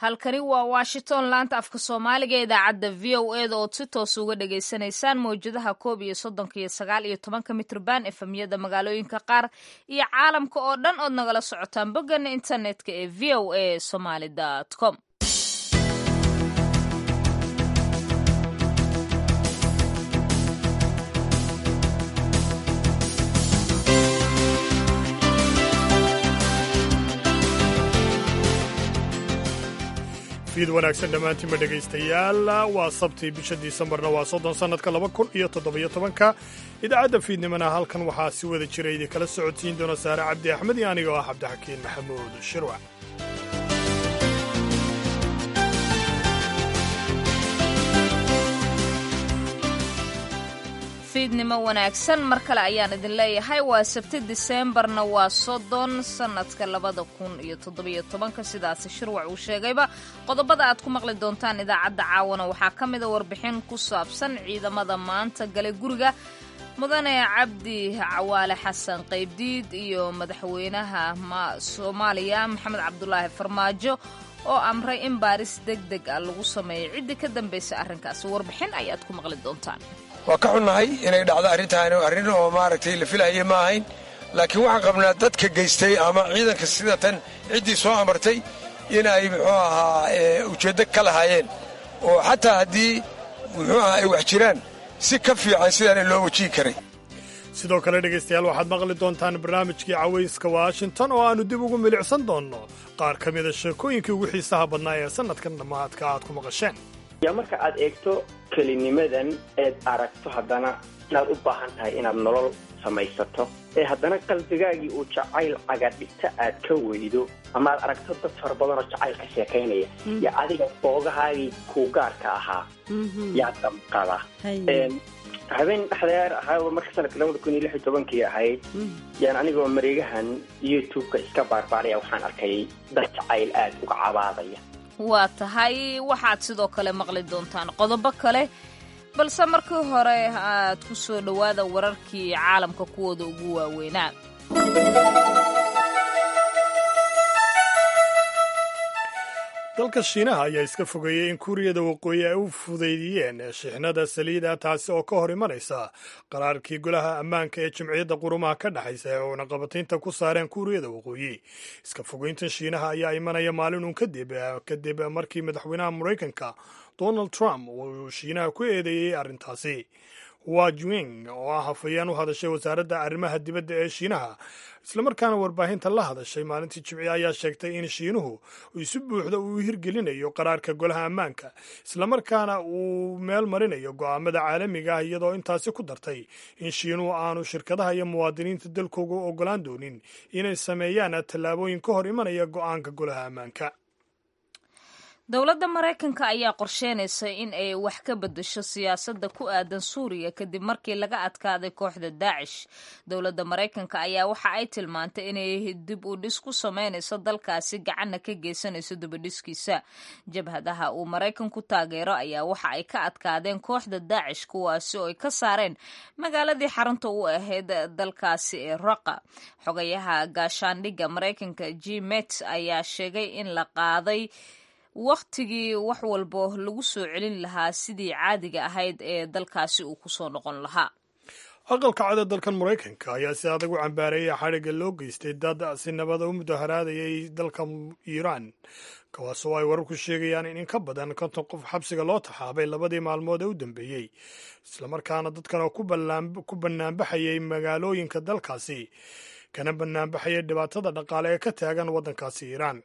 halkani waa washington laanta afka soomaaliga ee idaacadda v o e da ood si toos uga dhagaysanaysaan mawjadaha koob iyo soddonka iyo sagaal iyo tobanka mitrban efemyada magaalooyinka qaar iyo caalamka oo dhan ood nagala socotaan boggana internetka ee v o a somaly com fiid wanaagsan dhammaantiinba dhegaystayaal waa sabtii bisha disembarna waa soddon sannadka laba kun iyo toddobiyo tobanka idaacadda fiidnimana halkan waxaa si wada jira idinkala socodsiin doona saare cabdi axmed iyo aniga oo ah cabdixakiin maxamuud shirwac fiidnimo wanaagsan mar kale ayaan idin leeyahay waa sabti diseembarna waa soddon sannadka labada kun iyo toddobiyo tobanka sidaasi shirwac uu sheegayba qodobada aad ku maqli doontaan idaacadda caawana waxaa ka mida warbixin ku saabsan ciidamada maanta galay guriga mudane cabdi cawaale xasan qaybdiid iyo madaxweynaha soomaaliya maxamed cabdulaahi farmaajo oo amray in baaris deg deg ah lagu sameeyo ciddii ka dambaysa arrinkaasi warbixin ayaad ku maqli doontaan waa ka xunnahay inay dhacdo arrintaani arrin oo maaragtay la filaaya ma ahayn laakiin waxaan qabnaa dadka geystay ama ciidanka sida tan ciddii soo amartay in ay muxuu ahaa ujeeddo ka lahaayeen oo xataa haddii muxuu ahaa ay wax jiraan si ka fiican sidaana loo wajihi karay sidoo kale dhegaystayaal waxaad maqli doontaan barnaamijkii cawayska washington oo aannu dib ugu milicsan doonno qaar ka mida sheekooyinkii ugu xiisaha badnaa ee sannadkan dhammaadka aad ku maqasheen yaa marka aad eegto kelinimadan eed aragto haddana inaad u baahan tahay inaad nolol samaysato ee haddana qalbigaagii uu jacayl cagadhigta aad ka weydo ama aad aragto dad fara badan oo jacayl ka sheekaynaya yo adiga boogahaagii kuu gaarka ahaa yaa damqada habeen dhexdeer ahaa marka sanadka labada kun iyo lix iyo tobankii ahayd yaan anigoo mareegahan youtube-ka iska baarbaaraya waxaan arkay dad jacayl aad uga cabaadaya waa tahay waxaad sidoo kale maqli doontaan qodobo kale balse markii hore aad ku soo dhowaada wararkii caalamka kuwooda ugu waaweynaa dalka shiinaha ayaa iska fogeeyey in kuuriyada waqooyi ay u fudaydiyeen shixnada saliida taasi oo ka hor imanaysa qaraarkii golaha ammaanka ee jimciyadda qurumaha ka dhexaysa ee uuna qabataynta ku saareen kuuriyada waqooyi iska fogeyntan shiinaha ayaa imanaya maalin uun kadib kadib markii madaxweynaha maraykanka donald trump uu shiinaha ku eedeeyey arrintaasi wa juing oo ah hafayeen u hadashay wasaaradda arrimaha dibadda ee shiinaha islamarkaana warbaahinta la hadashay maalintii jimci ayaa sheegtay in shiinuhu si buuxda uu hirgelinayo qaraarka golaha ammaanka islamarkaana uu meel marinayo go'aamada caalamiga ah iyadoo intaasi ku dartay in shiinuhu aanu shirkadaha iyo muwaadiniinta dalkooga u ogolaan doonin inay sameeyaan tallaabooyin ka hor imanaya go'aanka golaha ammaanka dowladda maraykanka ayaa qorsheynaysa in ay wax ka bedesho siyaasadda ku aadan suuriya kadib markii laga adkaaday kooxda daacish dowladda maraykanka ayaa waxa ay tilmaantay inay dib u dhis ku sameynayso dalkaasi gacanna ka geysanayso dibadhiskiisa jabhadaha uu maraykanku taageero ayaa waxa ay ka adkaadeen kooxda daacish kuwaasi oo ay ka saareen magaaladii xarunta u ahayd dalkaasi ee raqa xogayaha gaashaandhigga maraykanka g met ayaa sheegay in la qaaday wakhtigii wax walbo lagu soo celin lahaa sidii caadiga ahayd ee dalkaasi uu kusoo noqon lahaa aqalka cada dalkan maraykanka ayaa si adag u cambaareeyay xadhigga loo geystay dad si nabada u mudaharaadayay dalka iiraan kuwaasoo ay wararku sheegayaan in in ka badan konton qof xabsiga loo taxaabay labadii maalmood ee u dambeeyey islamarkaana dadkan oo ku bannaanbaxayay magaalooyinka dalkaasi kana banaanbaxaya dhibaatada dhaqaale ee ka taagan waddankaasi iiraan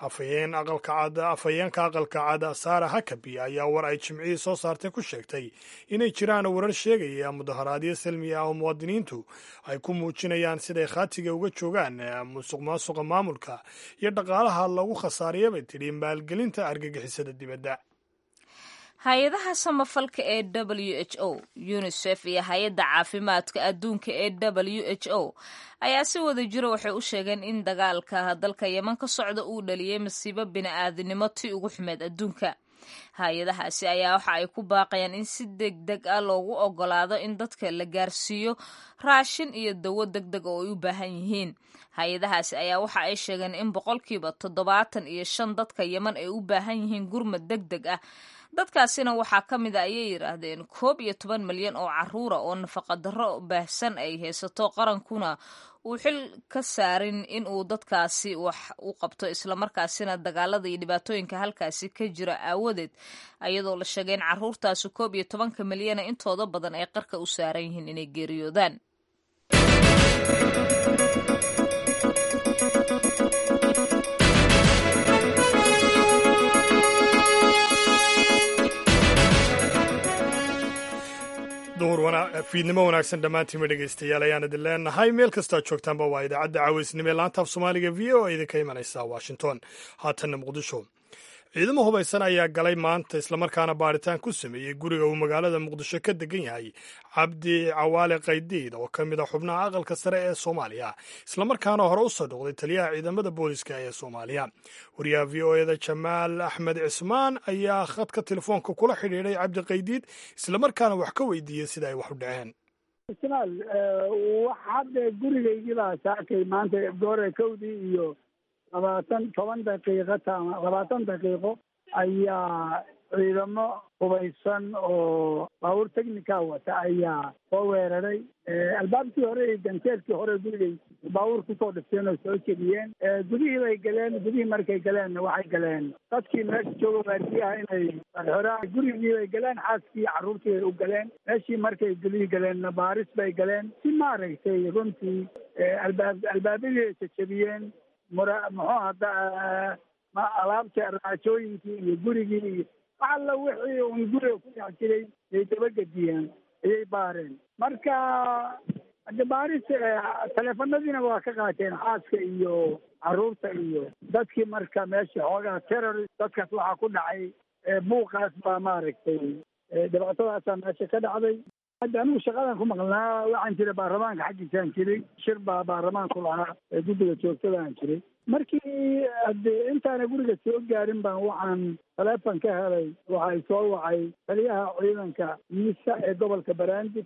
afhayeenka aqalka cad sara hakabi ayaa war ay jimcihii soo saartay ku sheegtay inay jiraan warar sheegaya mudaharaadyo salmi ah oo muwaadiniintu ay ku muujinayaan siday khaatiga uga joogaan musuq maasuqa maamulka iyo dhaqaalaha lagu khasaariya bay tidhi maalgelinta argagixisada dibadda hay-adaha samafalka ee w h o unisef iyo hay-adda caafimaadka adduunka ee w h o ayaa si wada jiro waxay u sheegeen in dagaalka dalka yeman ka socda uu dhaliyey masiibo bini-aadinimo tii ugu xumeed adduunka hay-adahaasi ayaa waxa ay ku baaqayaan in si deg deg ah loogu ogolaado in dadka la gaarsiiyo raashin iyo dawo deg deg oo ay u baahan yihiin hay-adahaasi ayaa waxa ay sheegeen in boqolkiiba toddobaatan iyo shan dadka yeman ay u baahan yihiin gurmad deg deg ah dadkaasina waxaa ka mid a ayay yidhaahdeen koob iyo toban milyan oo caruura oo nafaqadarro baahsan ay haysato qarankuna uu xil ka saarin in uu dadkaasi wax u qabto islamarkaasina dagaalada iyo dhibaatooyinka halkaasi ka jira aawadeed ayadoo la sheegay in caruurtaasi koob iyo tobanka milyana intooda badan ay qarka u saaran yihiin inay geeriyoodaan fiidnimo wanaagsan dhammaantiinma dhegaystayaal ayaan idin leenahay meel kastaa joogtaanba waa idaacadda caaweysnimo ee laanta af soomaaliga v o idinka imanaysa washington haatanna muqdisho ciidamo hubaysan ayaa galay maanta islamarkaana baaritaan ku sameeyey guriga uu magaalada muqdisho ka degan yahay cabdi cawaale kaydiid oo ka mid a xubnaha aqalka sare ee soomaaliya islamarkaana hore u soo dhoqday taliyaha ciidamada booliska ee soomaaliya wariyaha v o eda jamaal axmed cismaan ayaa khadka telefoonka kula xidhiidhay cabdi kaydiid islamarkaana wax ka weydiiyey sida ay wax u dhaceen ismaal wax hadda gurigaygiibaa saakay maanta goore kowdii iyo labaatan toban daqiiqo tama labaatan daqiiqo ayaa ciidamo hubaysan oo baabuur technica wata ayaa soo weeraray albaabkii hore iyo ganteedkii hore gurigay baabuur kusoo dhifteen oo soo jediyeen gudihii bay galeen gudihii markay galeenna waxay galeen dadkii meesha jooga waardiyaha inay xorxoraa gurigii bay galeen xaaskii carruurtii bay u galeen meeshii markay gudihii galeenna baaris bay galeen si maaragtay runtii albaab albaabadii ay jajabiyeen mura muxuu hadda alaabta raajooyinkii iyo gurigii iyo wax alla wixii un guriga ku dhex jiray ay dabagediyeen ayay baareen marka hade baaris teleefanadiina waa ka qaateen xaaska iyo carruurta iyo dadkii marka meesha xoogaa terrorist dadkaas waxaa ku dhacay buuqaas baa maaragtay dhibaatadaasaa meesha ka dhacday hadda anigu shaqadan ku maqnaa waxaan jiray baarlamaanka xaggiisaan jiray shir baa baarlamaanku lahaa ee guddiga joogtadaan jiray markii hade intaana guriga soo gaarin baan waxaan taleefon ka helay waxay soo wacay taliyaha ciidanka miisa ee gobolka baraandib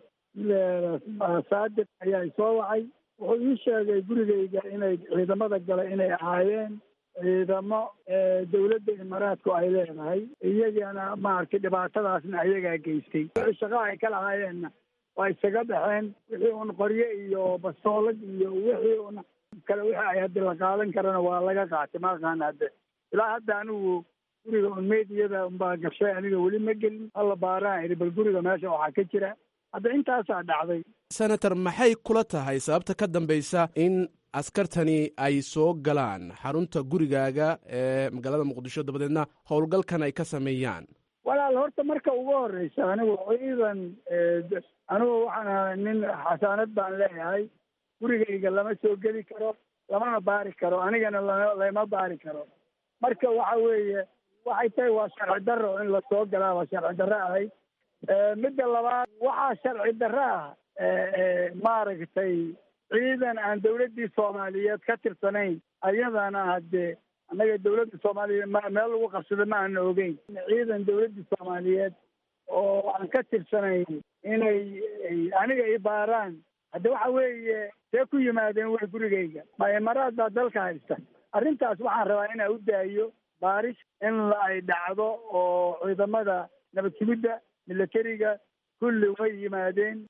saadiq ayaa soo wacay wuxuu ii sheegay gurigayga inay ciidamada gala inay ahaayeen ciidamo dawladda imaaraadku ay leedahay iyagana maaragtay dhibaatadaasna ayagaa geystay wixii shaqaa ay ka lahaayeenna waa isaga baxeen wixii un qoryo iyo bastoolad iyo wixii un kale wixii ay haddi la qaadan karana waa laga qaatay ma aqaana hadde ilaa hadda anigu guriga un meediyada unbaa gashay aniga weli ma gelin alla baaraan idhi bal guriga meesha waxaa ka jira hadda intaasaa dhacday senator maxay kula tahay sababta ka dambaysa in askartani ay soo galaan xarunta gurigaaga ee magaalada muqdisho dabadeedna howlgalkan ay ka sameeyaan walaal horta marka ugu horeysa anigu ciidan anigu waxaan ahay nin xasaanad baan leeyahay gurigayga lama soo geli karo lamana baari karo anigana lama baari karo marka waxa weeye waxay tahay waa sharci darro in lasoo galaa waa sharci darro ahay midda labaad waxaa sharci darro ah maaragtay ciidan aan dawladdii soomaaliyeed ka tirsanayn ayadana hadde annaga dawladda soomaaliyeed ma meel lagu qabsada ma aana ogeyn ciidan dawladdii soomaaliyeed oo aan ka tirsanayn inay aniga i baaraan hadde waxa weeye see ku yimaadeen way gurigayga ma imaraad baa dalka haysta arrintaas waxaan rabaa inaa u daayo baaris in ay dhacdo oo ciidamada nabad sugidda milatariga kulli way yimaadeen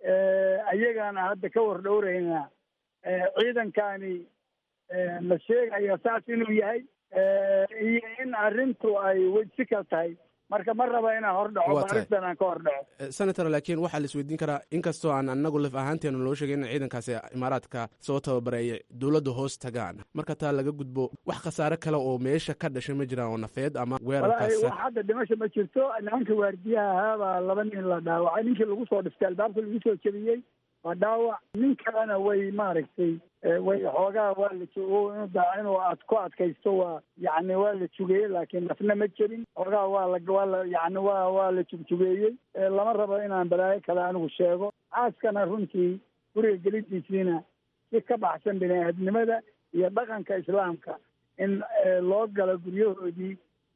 ayagaana hadda ka war dhowraynaa ciidankani la sheegaya saas inuu yahay iyo in arrintu ay wejsi ka tahay marka ma raba inaan hor dhaco baaristan aan ka hor dhaco senator laakiin waxaa la isweydiin karaa inkastoo aan anagu laf ahaanteenu loo sheegay in ciidankaasi imaaraadka soo tababareeyay dowladda hoos tagaan marka taa laga gudbo wax khasaare kale oo meesha ka dhashay ma jiraan oo nafeed ama weerarkaas wax hadda dhimasho ma jirto nimanka waardiyaha ahaabaa laba nin la dhaawacay ninkii lagu soo dhiftay albaabka lagu soo jebiyey waa dhaawac nin kalena way maaragtay way xoogaa waa la inuu ad ku adkaysto waa yani waa la jugeeyey laakiin nafna ma jirin xoogaa waa la waa la yani waa waa la jugjugeeyey lama rabo inaan balaayo kale anigu sheego xaaskana runtii guriga gelidiisiina si ka baxsan bini aadnimada iyo dhaqanka islaamka in loo galo guryahoodii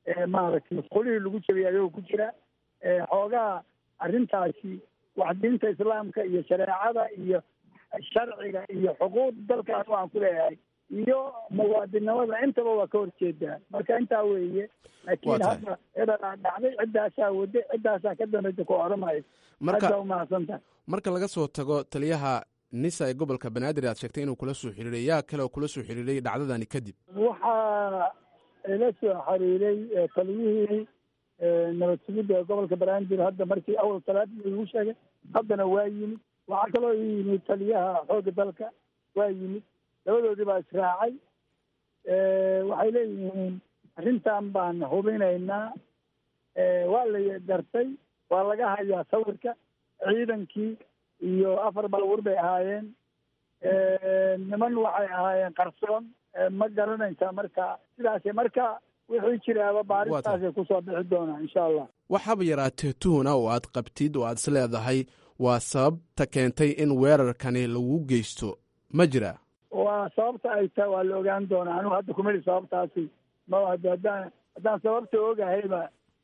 maaragtay masquulihii lagu jabiyay ayagoo ku jira xoogaa arrintaasi wax diinta islaamka iyo shareecada iyo sharciga iyo xuquuqda dalkaas waxaan ku leeyahay iyo muwaadinimada intaba waa ka horjeedaa marka intaa weeye laakiin hadda edaa dhacday ciddaasaa waday ciddaasaa ka dambaysa ku odhanayo aada umahadsantahay marka laga soo tago taliyaha nisa ee gobolka banaadir aad sheegtay inuu kula soo xiriiray yaa kale oo kula soo xiriiray dhacdadani kadib waxaa ila soo xiriiray taliyihii nabad sugidda ee gobolka banaadir hadda markii awal talaadii lagu sheegay haddana waa yimid waxaa kaloo ii yimid taliyaha xoogga dalka waa yimid labadoodii baa israacay waxay leeyihiin arrintan baan hubinaynaa waa la gartay waa laga hayaa sawirka ciidankii iyo afar baabuur bay ahaayeen niman waxay ahaayeen qarsoon ma garanaysaa marka sidaas marka wixii jiraaba baaristaasay kusoo bixi doonaa insha allah waxaaba yaraatee tuhuna oo aad qabtid oo aad is leedahay waa sababta keentay in weerarkani lagu geysto ma jira waa sababta ay tahay waa la ogaan doonaa anigu hadda kumeli sababtaasi ma haddaan haddaan sababta ogahayba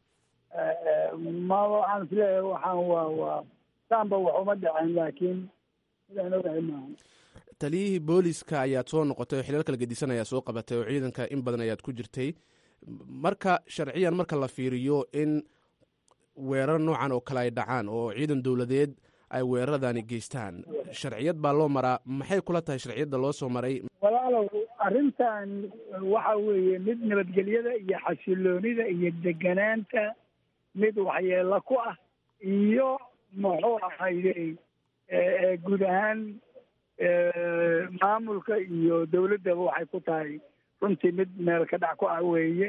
ma waxaan isleeyahay waxaan waa waa saanba wax uma dhaceen laakiin sidaan ogahay maaha taliyihii booliska ayaad soo noqotay oo xilal kala gedisan ayaa soo qabatay oo ciidanka in badan ayaad ku jirtay marka sharciyan marka la fiiriyo in weerar noocan oo kale ay dhacaan oo ciidan dowladeed ay weeraradani geystaan sharciyad baa loo maraa maxay kula tahay sharciyadda loo soo maray walaalow arrintan waxa weeye mid nabadgelyada iyo xasiloonida iyo deganaanta mid waxyeelo ku ah iyo muxuu ahayde guud ahaan maamulka iyo dawladdaba waxay ku tahay runtii mid meel ka dhac ku ah weeye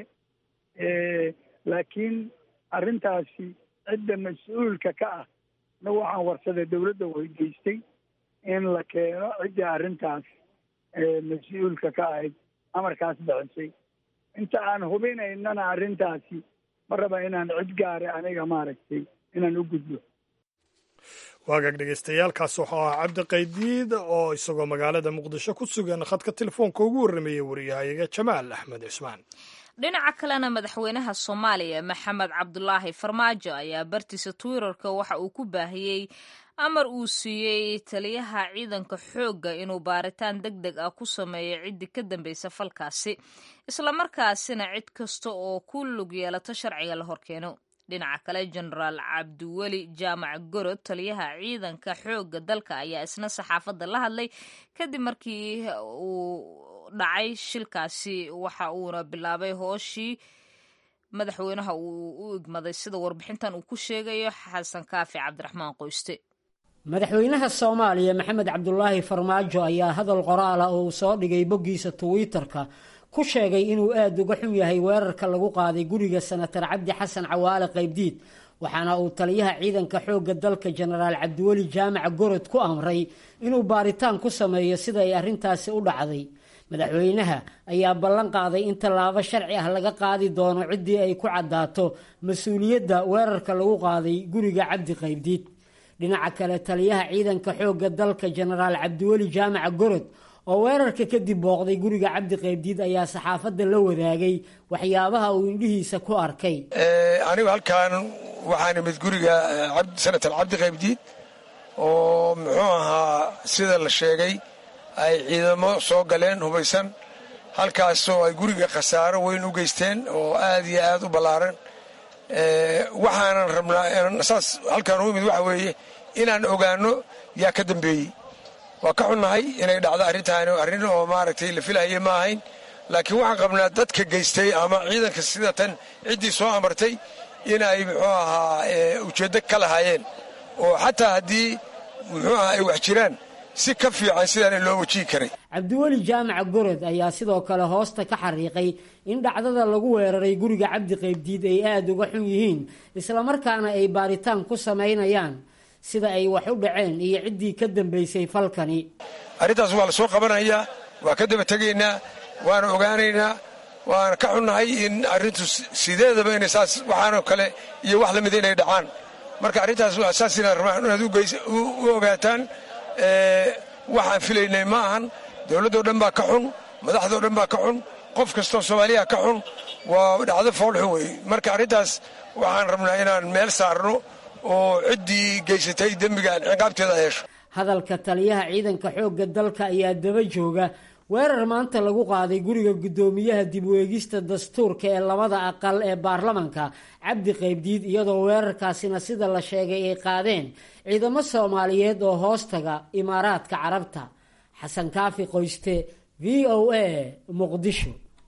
laakiin arrintaasi cidda mas-uulka ka ah na waxaan warsaday dawladda weydiistay in la keeno cidda arrintaas mas-uulka ka ahayd amarkaas bixisay inta aan hubinaynana arrintaasi ma raba inaan cid gaare aniga maaragtay inaan u gudbo waagaag dhegeystayaaalkaas wuxuu ahaa cabdi qaydiid oo isagoo magaalada muqdisho ku sugan khadka telefoonka ugu warrameeyey wariyahayaga jamaal axmed cismaan dhinaca kalena madaxweynaha soomaaliya maxamed cabdulaahi farmaajo ayaa bartiisa twitterka waxa uu ku baahiyey amar uu siiyey taliyaha ciidanka xoogga inuu baaritaan deg deg ah ku sameeyo ciddii ka dambaysa falkaasi islamarkaasina cid kasta oo ku lug yeelato sharciga la horkeeno dhinaca kale jenaraal cabdiweli jaamac gorod taliyaha ciidanka xoogga dalka ayaa isna saxaafadda la hadlay kadib markii uu dhacay shilkaasi waxa uuna bilaabay hooshii madaxweynaha uu u igmaday sida warbixintan uu ku sheegayo xasan kaafi cabdiraxmaan qoyste madaxweynaha soomaaliya maxamed cabdulaahi farmaajo ayaa hadal qoraala oo uu soo dhigay boggiisa twitter-ka ku sheegay inuu aada uga xun yahay weerarka lagu qaaday guriga senatar cabdi xasan cawaale qaybdiid waxaana uu taliyaha ciidanka xoogga dalka jenaraal cabdiweli jaamac gorod ku amray inuu baaritaan ku sameeyo sida ay arrintaasi u dhacday madaxweynaha ayaa ballan qaaday in tallaabo sharci ah laga qaadi doono ciddii ay ku caddaato mas-uuliyadda weerarka lagu qaaday guriga cabdi qaybdiid dhinaca kale taliyaha ciidanka xoogga dalka jenaraal cabdiweli jaamac gorod oo weerarka kadib booqday guriga cabdi qaybdiid ayaa saxaafadda la wadaagay waxyaabaha uu indhihiisa ku arkay anigu halkan waxaan imid guriga senatar cabdi qaybdiid oo muxuu ahaa sida la sheegay ay ciidamo soo galeen hubaysan halkaasoo ay guriga khasaaro weyn u geysteen oo aad iyo aad u ballaaran waxaanan rabnaa saas halkaan u imid waxa weeye inaan ogaano yaa ka dambeeyey waa ka xunnahay inay dhacdo arrintaani arrin oo maaragtay la filahaye ma ahayn laakiin waxaan qabnaa dadka geystay ama ciidanka sida tan ciddii soo amartay inay muxuu ahaa ujeeddo ka lahaayeen oo xataa haddii muxuu ahaa ay wax jiraan si ka fiican sidaana loo wajihi karay cabdiweli jaamac gorod ayaa sidoo kale hoosta ka xariiqay in dhacdada lagu weeraray guriga cabdi qaybdiid ay aada uga xun yihiin islamarkaana ay baaritaan ku samaynayaan sida ay wax u dhaceen iyo ciddii ka dambaysay falkani arrintaas waa la soo qabanayaa waa ka daba tegaynaa waana ogaanaynaa waana ka xunnahay in arrintu sideedaba inay saas waxaanoo kale iyo wax lamida inay dhacaan marka arrintaas waa saas inaan rabaa inaad u ogaataan waxaan filaynay ma ahan dowladdoo dhan baa ka xun madaxdoo dhan baa ka xun qof kastoo soomaaliya ka xun waa dhacdo foolxun wey marka arrintaas waxaan rabnaa inaan meel saarno oo ciddii geysatay dembigan ciqaabteeda hesho hadalka taliyaha ciidanka xoogga dalka ayaa daba jooga weerar maanta lagu qaaday guriga guddoomiyaha dib u eegista dastuurka ee labada aqal ee baarlamanka cabdi qaybdiid iyadoo weerarkaasina sida la sheegay ay qaadeen ciidamo soomaaliyeed oo hoostaga imaaraadka carabta xasan kaafi qoyste v o a muqdisho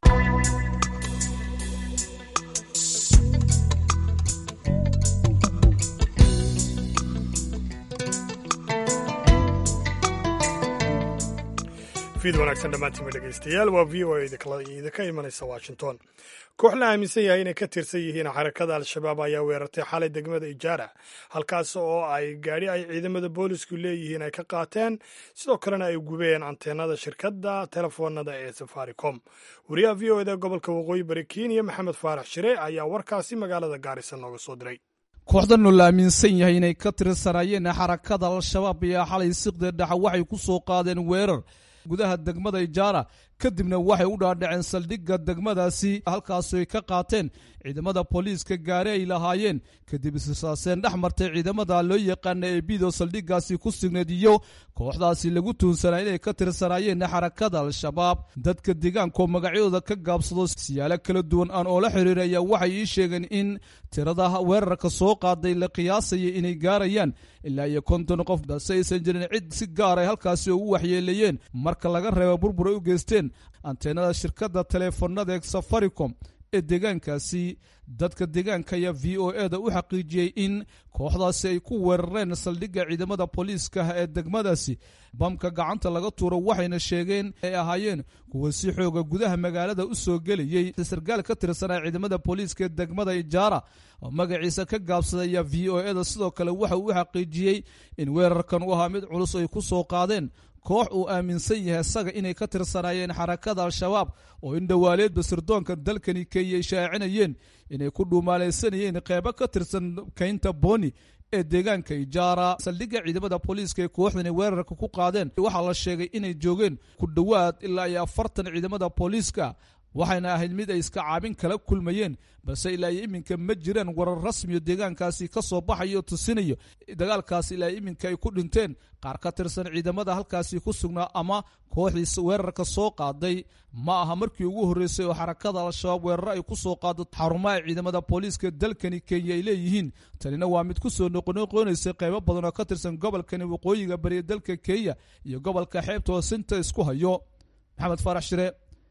fiid wanaagsan dhammaantiinba dhegaystayaal waa v o a idinka imanaysa washington koox la aaminsan yahay inay ka tirsan yihiin xarakada al-shabaab ayaa weerartay xalay degmada ijaara halkaas oo ay gaadhi ay ciidamada boolisku leeyihiin ay ka qaateen sidoo kalena ay gubeen anteenada shirkadda telefoonada ee safaricom wariyaha v o eda gobolka waqooyi bari kenya maxamed faarax shire ayaa warkaasi magaalada gaarisa nooga soo diray kooxdanoo la aaminsan yahay inay ka tirsanaayeen xarakada al-shabaab ayaa xalay siqda dhexa waxay ku soo qaadeen weerar gudaha degmada ijaara kadibna waxay u dhaadhaceen saldhigga degmadaasi halkaasoo ay ka qaateen ciidamada booliiska gaari ay lahaayeen kadib israsaaseen dhex martay ciidamada loo yaqaana ee bido saldhiggaasi ku signeed iyo kooxdaasi lagu tuunsanaa inay ka tirsanaayeen xarakada al-shabaab dadka deegaankaoo magacyadooda ka gaabsado siyaalo kala duwan aan oola xiriiraya waxay ii sheegeen in tirada weerarka soo qaaday la qiyaasaya inay gaarayaan ilaa iyo konton qof balse aysan jirin cid si gaar ay halkaasi ugu waxyeeleeyeen marka laga reebo burbur ay u geysteen anteenada shirkadda teleefonada ee safaricom ee deegaankaasi dadka deegaanka ayaa v o e da u xaqiijiyey in kooxdaasi ay ku weerareen saldhigga ciidamada booliiska ee degmadaasi bamka gacanta laga tuuro waxayna sheegeen ay ahaayeen kuwa si xooga gudaha magaalada u soo gelayey sarkaal ka tirsanaa ciidamada booliiska ee degmada ijaara oo magaciisa ka gaabsadaya v o e da sidoo kale waxa uu u xaqiijiyey in weerarkan u ahaa mid culus ay ku soo qaadeen koox uu aaminsan yahay isaga inay ka tirsanaayeen xarakada al-shabaab oo in dhowaaleedba sirdoonka dalkani kenya ay shaacinayeen inay ku dhuumaalaysanayeen qeybo ka tirsan kaynta boni ee deegaanka ijaara saldhigga ciidamada booliiska ee kooxdani weerarka ku qaadeen waxaa la sheegay inay joogeen ku dhowaad ilaa iyo afartan ciidamada booliiska waxayna ahayd mid ay iska caabin kala kulmayeen balse ilaa iyo iminka ma jiraan warar rasmiyo deegaankaasi ka soo baxayo tusinayo dagaalkaasi ilaa iminka ay ku dhinteen qaar ka tirsan ciidamada halkaasi ku sugnaa ama kooxdiis weerarka soo qaaday ma aha markii ugu horreysay oo xarakada al-shabaab weeraro ay ku soo qaado xarumaha ciidamada booliiska dalkani kenya ay leeyihiin tanina waa mid ku soo noqonoqonaysay qaybo badan oo ka tirsan gobolkani waqooyiga bariya dalka kenya iyo gobolka xeebta oo sinta isku hayo maxamed faarax shire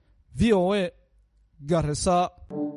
v o a garisa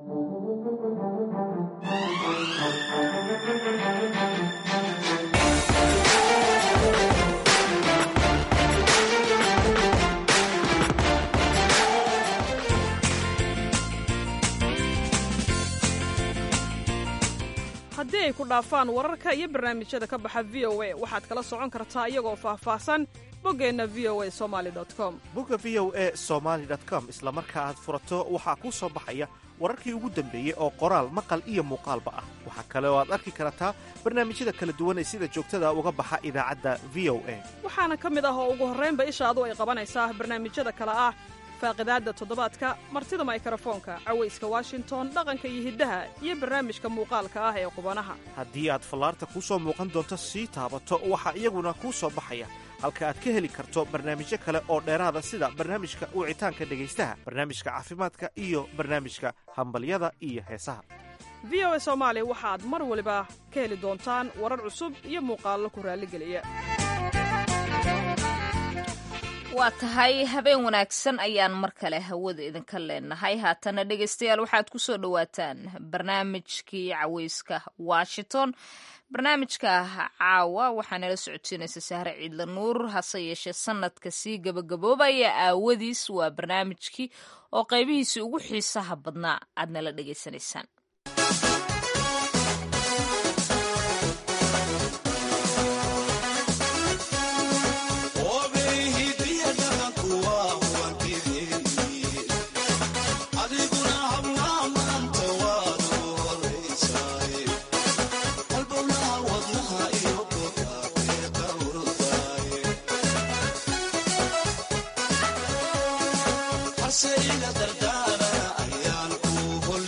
haddii ay ku dhaafaan wararka iyo barnaamijyada ka baxa v o a waxaad kala socon kartaa iyagoo faahfaahsan boggeenna v o a somali com bogga v o a somaali com isla marka aad furato waxaa kuu soo baxaya wararkii ugu dambeeyey oo qoraal maqal iyo muuqaalba ah waxaa kale oo aad arki kartaa barnaamijyada kala duwan ee sida joogtada uga baxa idaacadda v o a waxaana ka mid ah oo ugu horraynba ishaadu ay qabanaysaa barnaamijyada kale ah faaqidaadda toddobaadka martida maykarafoonka cawayska washington dhaqanka iyo hiddaha iyo barnaamijka muuqaalka ah ee qubanaha haddii aad fallaarta kuu soo muuqan doonto sii taabato waxaa iyaguna kuu soo baxaya halka aad ka heli karto barnaamijyo kale oo dheeraada sida barnaamijka wicitaanka dhegaystaha barnaamijka caafimaadka iyo barnaamijka hambalyada iyo heesaha v o a soomaali waxaad mar waliba ka heli doontaan warar cusub iyo muuqaallo ku raalligeliya waa tahay habeen wanaagsan ayaan mar kale hawada idinka leenahay haatana dhegaystayaal waxaad ku soo dhowaataan barnaamijkii caweyska washington barnaamijka caawa waxaa nala socodsiinaysa sahre ciidla nuur hase yeeshee sanadka sii gabagaboobaya aawadiis waa barnaamijkii oo qaybihiisii ugu xiisaha badnaa aad nala dhegaysanaysaan Say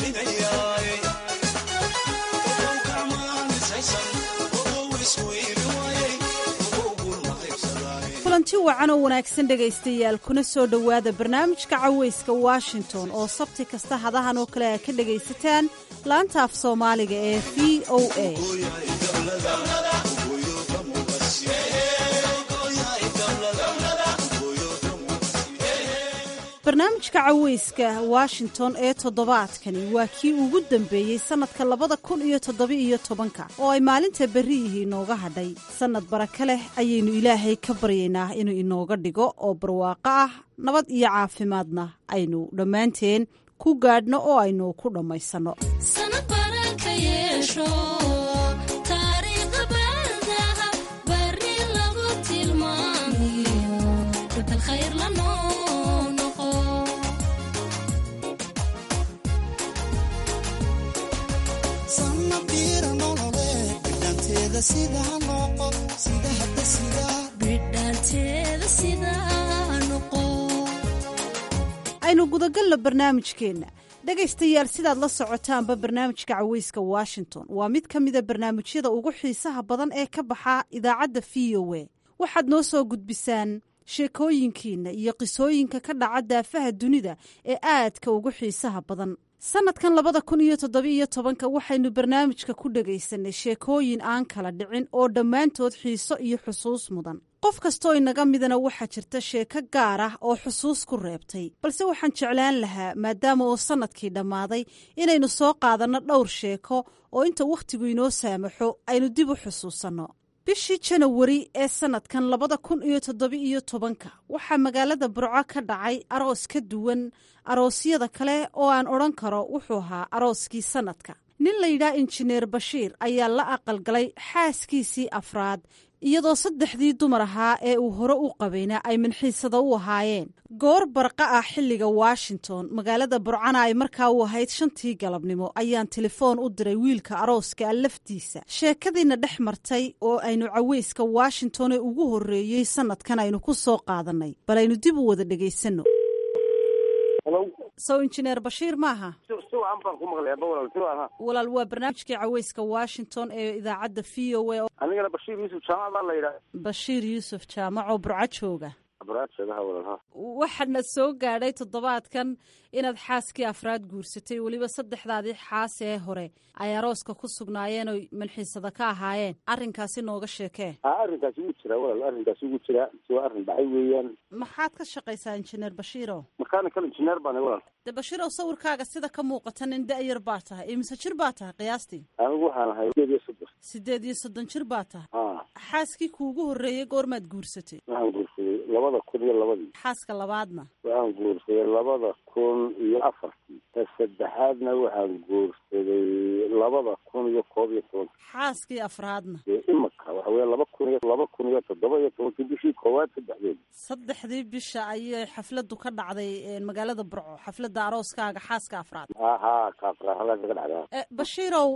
wacan oo wanaagsan dhegaystayaal kuna soo dhowaada barnaamijka cawayska washington oo sabti kasta hadahan oo kale aad ka dhegaysataan laanta af soomaaliga ee v o a barnaamijka cawayska washington ee toddobaadkani waa kii ugu dambeeyey sannadka labada kun iyo toddoba-iyo tobanka oo ay maalinta berri yihi inooga hadhay sannad baraka leh ayaynu ilaahay ka baryaynaa inuu inooga dhigo oo barwaaqo ah nabad iyo caafimaadna aynu dhammaanteen ku gaadhno oo aynu ku dhammaysanno aynu gudagalno barnaamijkeenna dhegaystayaal sidaad la socotaanba barnaamijka cawayska washington waa mid ka mida barnaamijyada ugu xiisaha badan ee ka baxa idaacadda v o a waxaad noo soo gudbisaan sheekooyinkiinna iyo qisooyinka ka dhaca daafaha dunida ee aadka ugu xiisaha badan sannadkan labada kun iyo toddoba-iyo tobanka waxaynu barnaamijka ku dhegaysanay sheekooyin aan kala dhicin oo dhammaantood xiiso iyo xusuus mudan qof kastoo inaga midana waxaa jirta sheeko gaar ah oo xusuus ku reebtay balse waxaan jeclaan lahaa maadaama uu sannadkii dhammaaday inaynu soo qaadanno dhowr sheeko oo inta wakhtigu inoo saamaxo aynu dib u xusuusanno bishii janawari ee sannadkan labada kun iyo toddoba-iyo tobanka waxaa magaalada burco ka dhacay aroos ka duwan aroosyada kale oo aan odhan karo wuxuu ahaa arooskii sannadka nin layidhaha injineer bashiir ayaa la aqalgalay xaaskiisii afraad iyadoo saddexdii dumar ahaa ee uu hore u qabayna ay minxiisada u ahaayeen goor barqa ah xilliga washington magaalada burcana ay markaa u ahayd shantii galabnimo ayaan telefoon u diray wiilka arooska laftiisa sheekadiina dhex martay oo aynu caweyska washington ee ugu horreeyey sannadkan aynu ku soo qaadannay bal aynu dib u wada dhegaysanno sow injineer bashiir maaha walaal waa barnaamijkii caweyska washington ee idaacadda v o a anigana bashiir yuusuf jaamac baa la yidhaha bashiir yuusuf jaamac oo burco jooga aburaadshagaha walal waxaadna soo gaadhay toddobaadkan inaad xaaskii afraad guursatay weliba saddexdaadii xaas ee hore ay arooska ku sugnaayeen oy manxiisada ka ahaayeen arrinkaasi nooga sheekee a arrinkaasi wuu jiraa walal arrinkaasi wuu jiraa si waa arrin dhacay weeyaan maxaad ka shaqaysaa injineer bashiiro mechanical engineer baan walal de bashiirow sawirkaaga sida ka muuqata nin da-yar baa tahay imise jir baa tahay qiyaastii anigu waxaan ahay sideed iyo soddon sideed iyo soddon jir baa tahay a xaaskii kuugu horreeyey goormaad guursatay waxaan guursaday labada kun iyo labadii xaaska labaadna waxaan guursaday labada kun iyo afartii ta saddexaadna waxaan guursaday labada kun iyo koob iyo tobanka xaaskii afraadna dee imika waxa weye laba kun iyo laba kun iyo toddoba iyo tobankii bishii koowaad saddexdeed saddexdii bisha ayay xafladdu ka dhacday magaalada burco xafladda arooskaaga xaaska afraad ahaa kaafrahalaa kaga dhacdaa bashiirow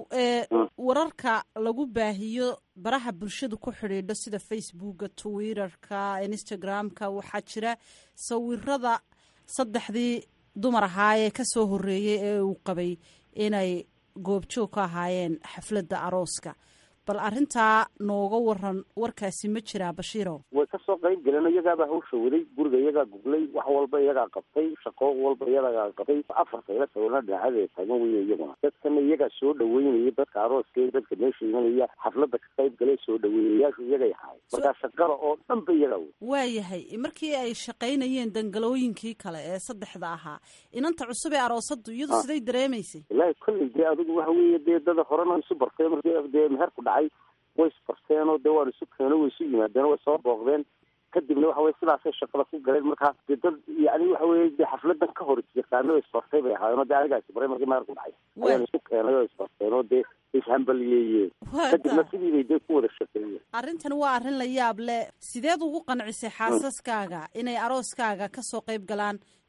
wararka lagu baahiyo baraha bulshadu ku xidhiidho sida facebooka twitterka instagram-ka waxaa jira sawirada saddexdii dumar ahaayee ka soo horreeyey ee uu qabay inay goobjoog ka ahaayeen xafladda arooska bal arrintaa nooga waran warkaasi ma jiraa bashiirow way kasoo qayb galeen iyagaabaa hawsha waday guriga iyagaa guglay wax walba iyagaa qabtay shaqo walba iyagaa qabtay afarta ila sawirna dhinaacada taagan weye iyaguna dadkana iyagaa soo dhaweynaya dadka arooska iyo dadka meesha imanaya xafladda ka qayb galay soo dhaweeyayaashu iyagay ahaay markaa shaqada oo dhan ba iyagaa wey waayahay markii ay shaqaynayeen dangalooyinkii kale ee saddexda ahaa inanta cusub ee aroosaddu iyadu siday dareemaysay wallaahi kolley dee adigu waxa weeye dee dada horena isu bartay markii dee meherku dhacay way isbarteenoo dee waan isu keeno way isu yimaadeen way soo booqdeen kadibna waxa weye sidaasay shaqada ku galeen markaa dee dad yani waxa weye dee xafladan ka hor yaqaano isbartay bay ahaayeenoo dee anigaa isbaray markii meherku dhacay ayaan isu keenay oo isbarteenoo dee ishambaliyeeyeen kadibna sidii bay dee ku wada shaqeeyeen arrintan waa arrin la yaab leh sideed ugu qancisay xaasaskaaga inay arooskaaga kasoo qayb galaan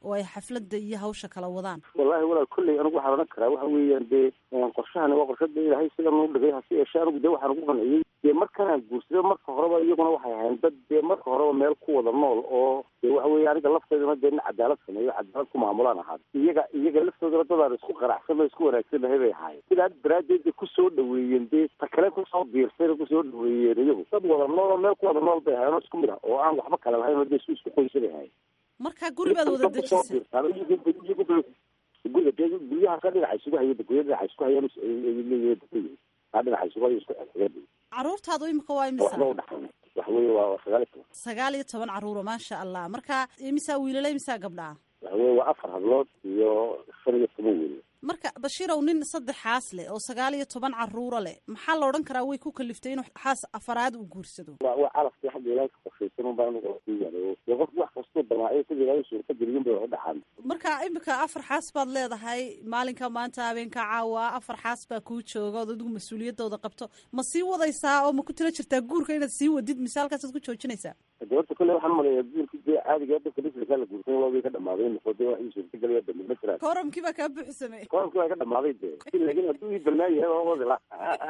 oo ay xafladda iyo hawsha kala wadaan wallaahi walaal kolley anigu waxaan odhan karaa waxa weeyaan dee qorshahani waa qorshada ilaahay sida noo dhigay hase yeeshee anigu dee waxaan ugu qanciyey dee markanaan guursada marka horeba iyaguna waxay ahayn dad dee marka horeba meel ku wada nool oo dee waxa weeye aniga lafteedana dee nin cadaalad sameeyo cadaalad ku maamulaan ahaa iyaga iyaga laftoodana dadaan isku qanacsan oo isku wanaagsanahay bay ahaayeen sidaa daraaddeed bay kusoo dhaweeyeen dee ta kale kusoo biirsayna kusoo dhaweeyeen iyagu dad wada nool oo meel ku wada nool bay ahayen oo isku mid ah oo aan waxba kale lahayn oo dee isku isku qoysa bay ahayen marka guri baad wada dejisay guriga dee guryaha ka dhinaca isugu haya gurya dhinaca isku hayaan leeyihiin kaa dhinaca isugu haya isku xigeen caruurtaadu imika waa imisa waxba udhaxayna waxa weeye waa sagaal iyo toban sagaal iyo toban caruuro maasha allah marka imisaa wiilala imisaa gabdhaa waxa weeye waa afar hablood iyo shan iyo toban wiil marka bashiirow nin saddexaas leh oo sagaal iyo toban caruuro leh maxaa la odhan karaa way ku kaliftay inuu xaas afaraad uu guursado waa waa calafkii xagga ilaahay ka qorshaysan un baa anigu ku yaalo dee qof wax kastoo damaaciyo sida ilaahay suurta geliyun bay wax u dhaxaan marka imika afar xaas baad leedahay maalinka maanta habeenka caawa afar xaas baa kuu jooga ood adigu mas-uuliyadooda qabto ma sii wadaysaa oo ma ku tila jirtaa guurka inaad sii wadid mise halkaasaad ku joojinaysaa gabadha kolle waxaan maleeyaa guurka dee caadiga dadka bisirkaa la guursan waa way ka dhamaaday noqo dee wax ii suurta gelaya dambe ma jiraan kooramkii baa kaa buuxsamay koramkii waa ka dhamaaday dee laakiin hadduu ii balnaa yahay waa wadi la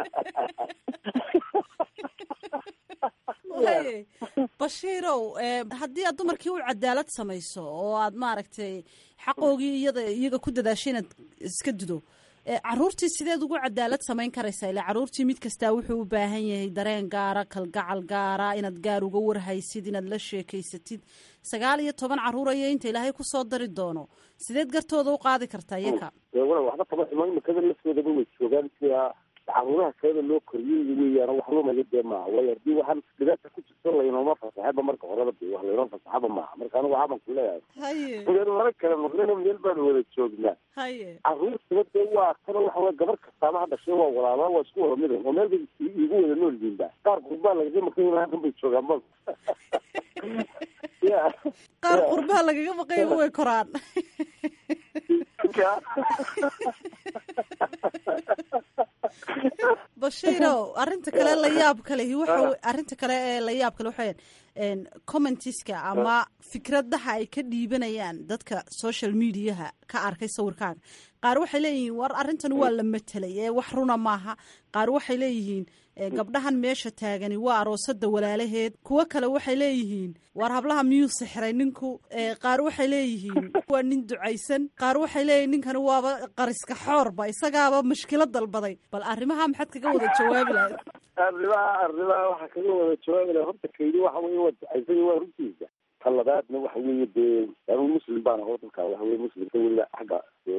waye bashiirow haddii aad dumarkii u cadaalad samayso oo aad maaragtay xaqoogii iyada iyaga ku dadaashay inaad iska dido caruurtii sideed ugu cadaalad samayn karaysaa ila caruurtii mid kastaa wuxuu u baahan yahay dareen gaara kalgacal gaara inaad gaar uga warhaysid inaad la sheekaysatid sagaal iyo toban caruur ayo inta ilaahay kusoo dari doono sideed gartooda u qaadi kartaa iyaka wala waxba kama ximo imikada lafteedaba way joogaan sida caruuraha kaleba loo koriyey weeyaan wax lumaya dee maaha waayo haddii waxaan dhibaata ku jirto laynooma fasaxaba marka horeba dee wax laynoo fasaxaba maaha marka anigu waxaaban ku leeyahay haye meel laba kale noqdana meel baan wada joognaa haye caruurtaba dee waa kana waxa wey gabar kastaaba ha dhashay waa walaala waa isku wada midan oo meel bay igu wada nool yihiin ba qaar qurbaa lagaga maqan halkan bay joogaan ba ya qaar qurbaha lagaga maqayba way koraan bashiirow arrinta kale la yaab kalehi waxa arrinta kale ee la yaab kale waxa commentiska ama fikradaha ay ka dhiibanayaan dadka social mediaha ka arkay sawirkaaga qaar waxay leeyihiin war arrintan waa la matelay ee wax runa maaha qaar waxay leeyihiin gabdhahan meesha taagani waa aroosada walaalaheed kuwo kale waxay leeyihiin war hablaha miyuu sixray ninku qaar waxay leeyihiin waa nin ducaysan qaar waxay leeyihin ninkani waaba qariska xoorba isagaaba mashkilo dalbaday bal arrimaha maxaad kaga wada jawaabi lahayd arrimaha arrimaha waxaa kaga wada jawaabi laha horta kaydi waxa weye waa ducaysan waa runtiisa ta labaadna waxa weeye dee anigu muslim baan aho dalka waxa weye muslimka weliba xagga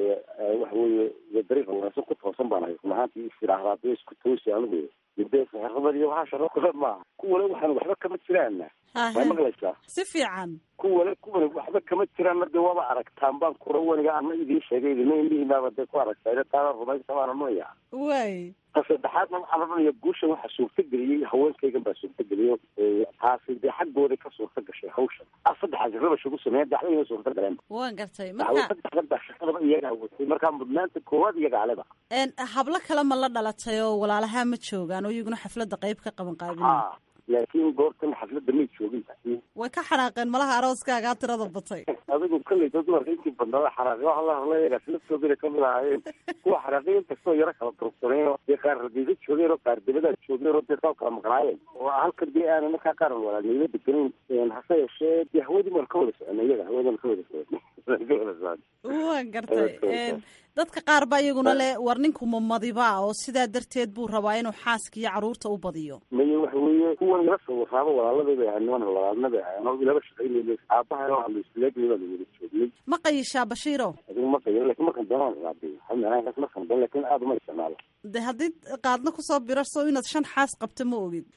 waxa weeye dariiqa wanaagsan ku toosan baan ahay run ahaantii istiraahdaa dee isku toosi anigu dee saxirada iyo waxaa sharo kale maaha kuwale waxaan waxba kama jiraana waa maqlaysaa si fiican kuwale kuwale waxba kama jiraanna dee waaba aragtaan baan kura waniga ana idiin sheegay idina indhihiinaaba dee ku aragtaa taana rumaysa baana noya way ta saddexaadna waxaa la dhanaya guushan waxaa suurtageliyey haweenkaygan baa suurtageliyo taasi dee xaggooda ka suurta gashay hawshan saddexaasi rabash ugu sameeya daxdayna suurta galeen waan gartay marka saddexdan baa shaqadaba iyagaa watay markaa mudnaanta koowaad iyaga aleba hablo kale ma la dhalatay oo walaalaha ma joogaan oo iyaguna xafladda qayb ka qaban qaabinay laakiin goortan xafladda may joogin way ka xanaaqeen malaha arooskaagaa tirada batay adigu kolley dad dumarka intii badnada xanaaqi waxa la hadlayagaa laftoodana kamid ahaayeen kuwa xanaaqi inkastoo yaro kala dursaneen oo dee qaar radiida joogeen oo qaar dibada joogeen oo dee saa kala maqnaayeen oo halkan dee aanan markaa qaar walaalnimo degenayn hase yeeshee dee hawadii maan ka wada soconay iyaga hawadan ka wada soconay waan gartay dadka qaar ba iyaguna le war ninku mamadiba oo sidaa darteed buu rabaa inuu xaaska iyo caruurta u badiyo maye waxa weeye kuwan ila sawiraaba walaaladii bay ahayn niman walaalna bay ahayn oo ilaba shaqaynayna aabahana waa la isleegnay baa la wada joognay ma qayishaa bashiiro adigu ma qayo lakin markan doonaan raadiy xamdanaankaas markan doon lakin aada uma isticmaalo de haddii qaadna kusoo birarso inaad shan xaas qabto ma ogid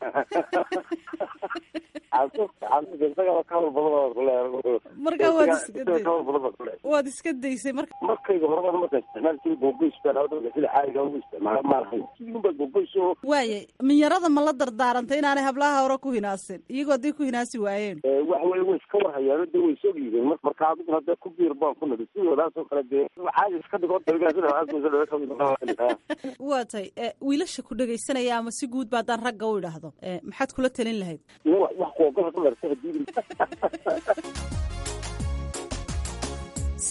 marka waad iska waad iska daysay marka markayga horeba markaan isticmaalkii googoys baan awdhowga sida caadiga ugu isticmaala maalahayn sidunbaa googoys oo waaye minyarada ma la dardaarantay inaanay hablaha hore ku hinaasin iyagoo hadday ku hinaasi waayeen waxa weye way iska warhayaano dee way soo dhiibeen marka adiguna dee ku biir baan ku nadi sidoodaasoo kale dee caadi iska dhigo waa tay wiilasha ku dhegaysanaya ama si guud ba haddaan ragga u idhaahdo maxaad kula talin lahayd wax kuogol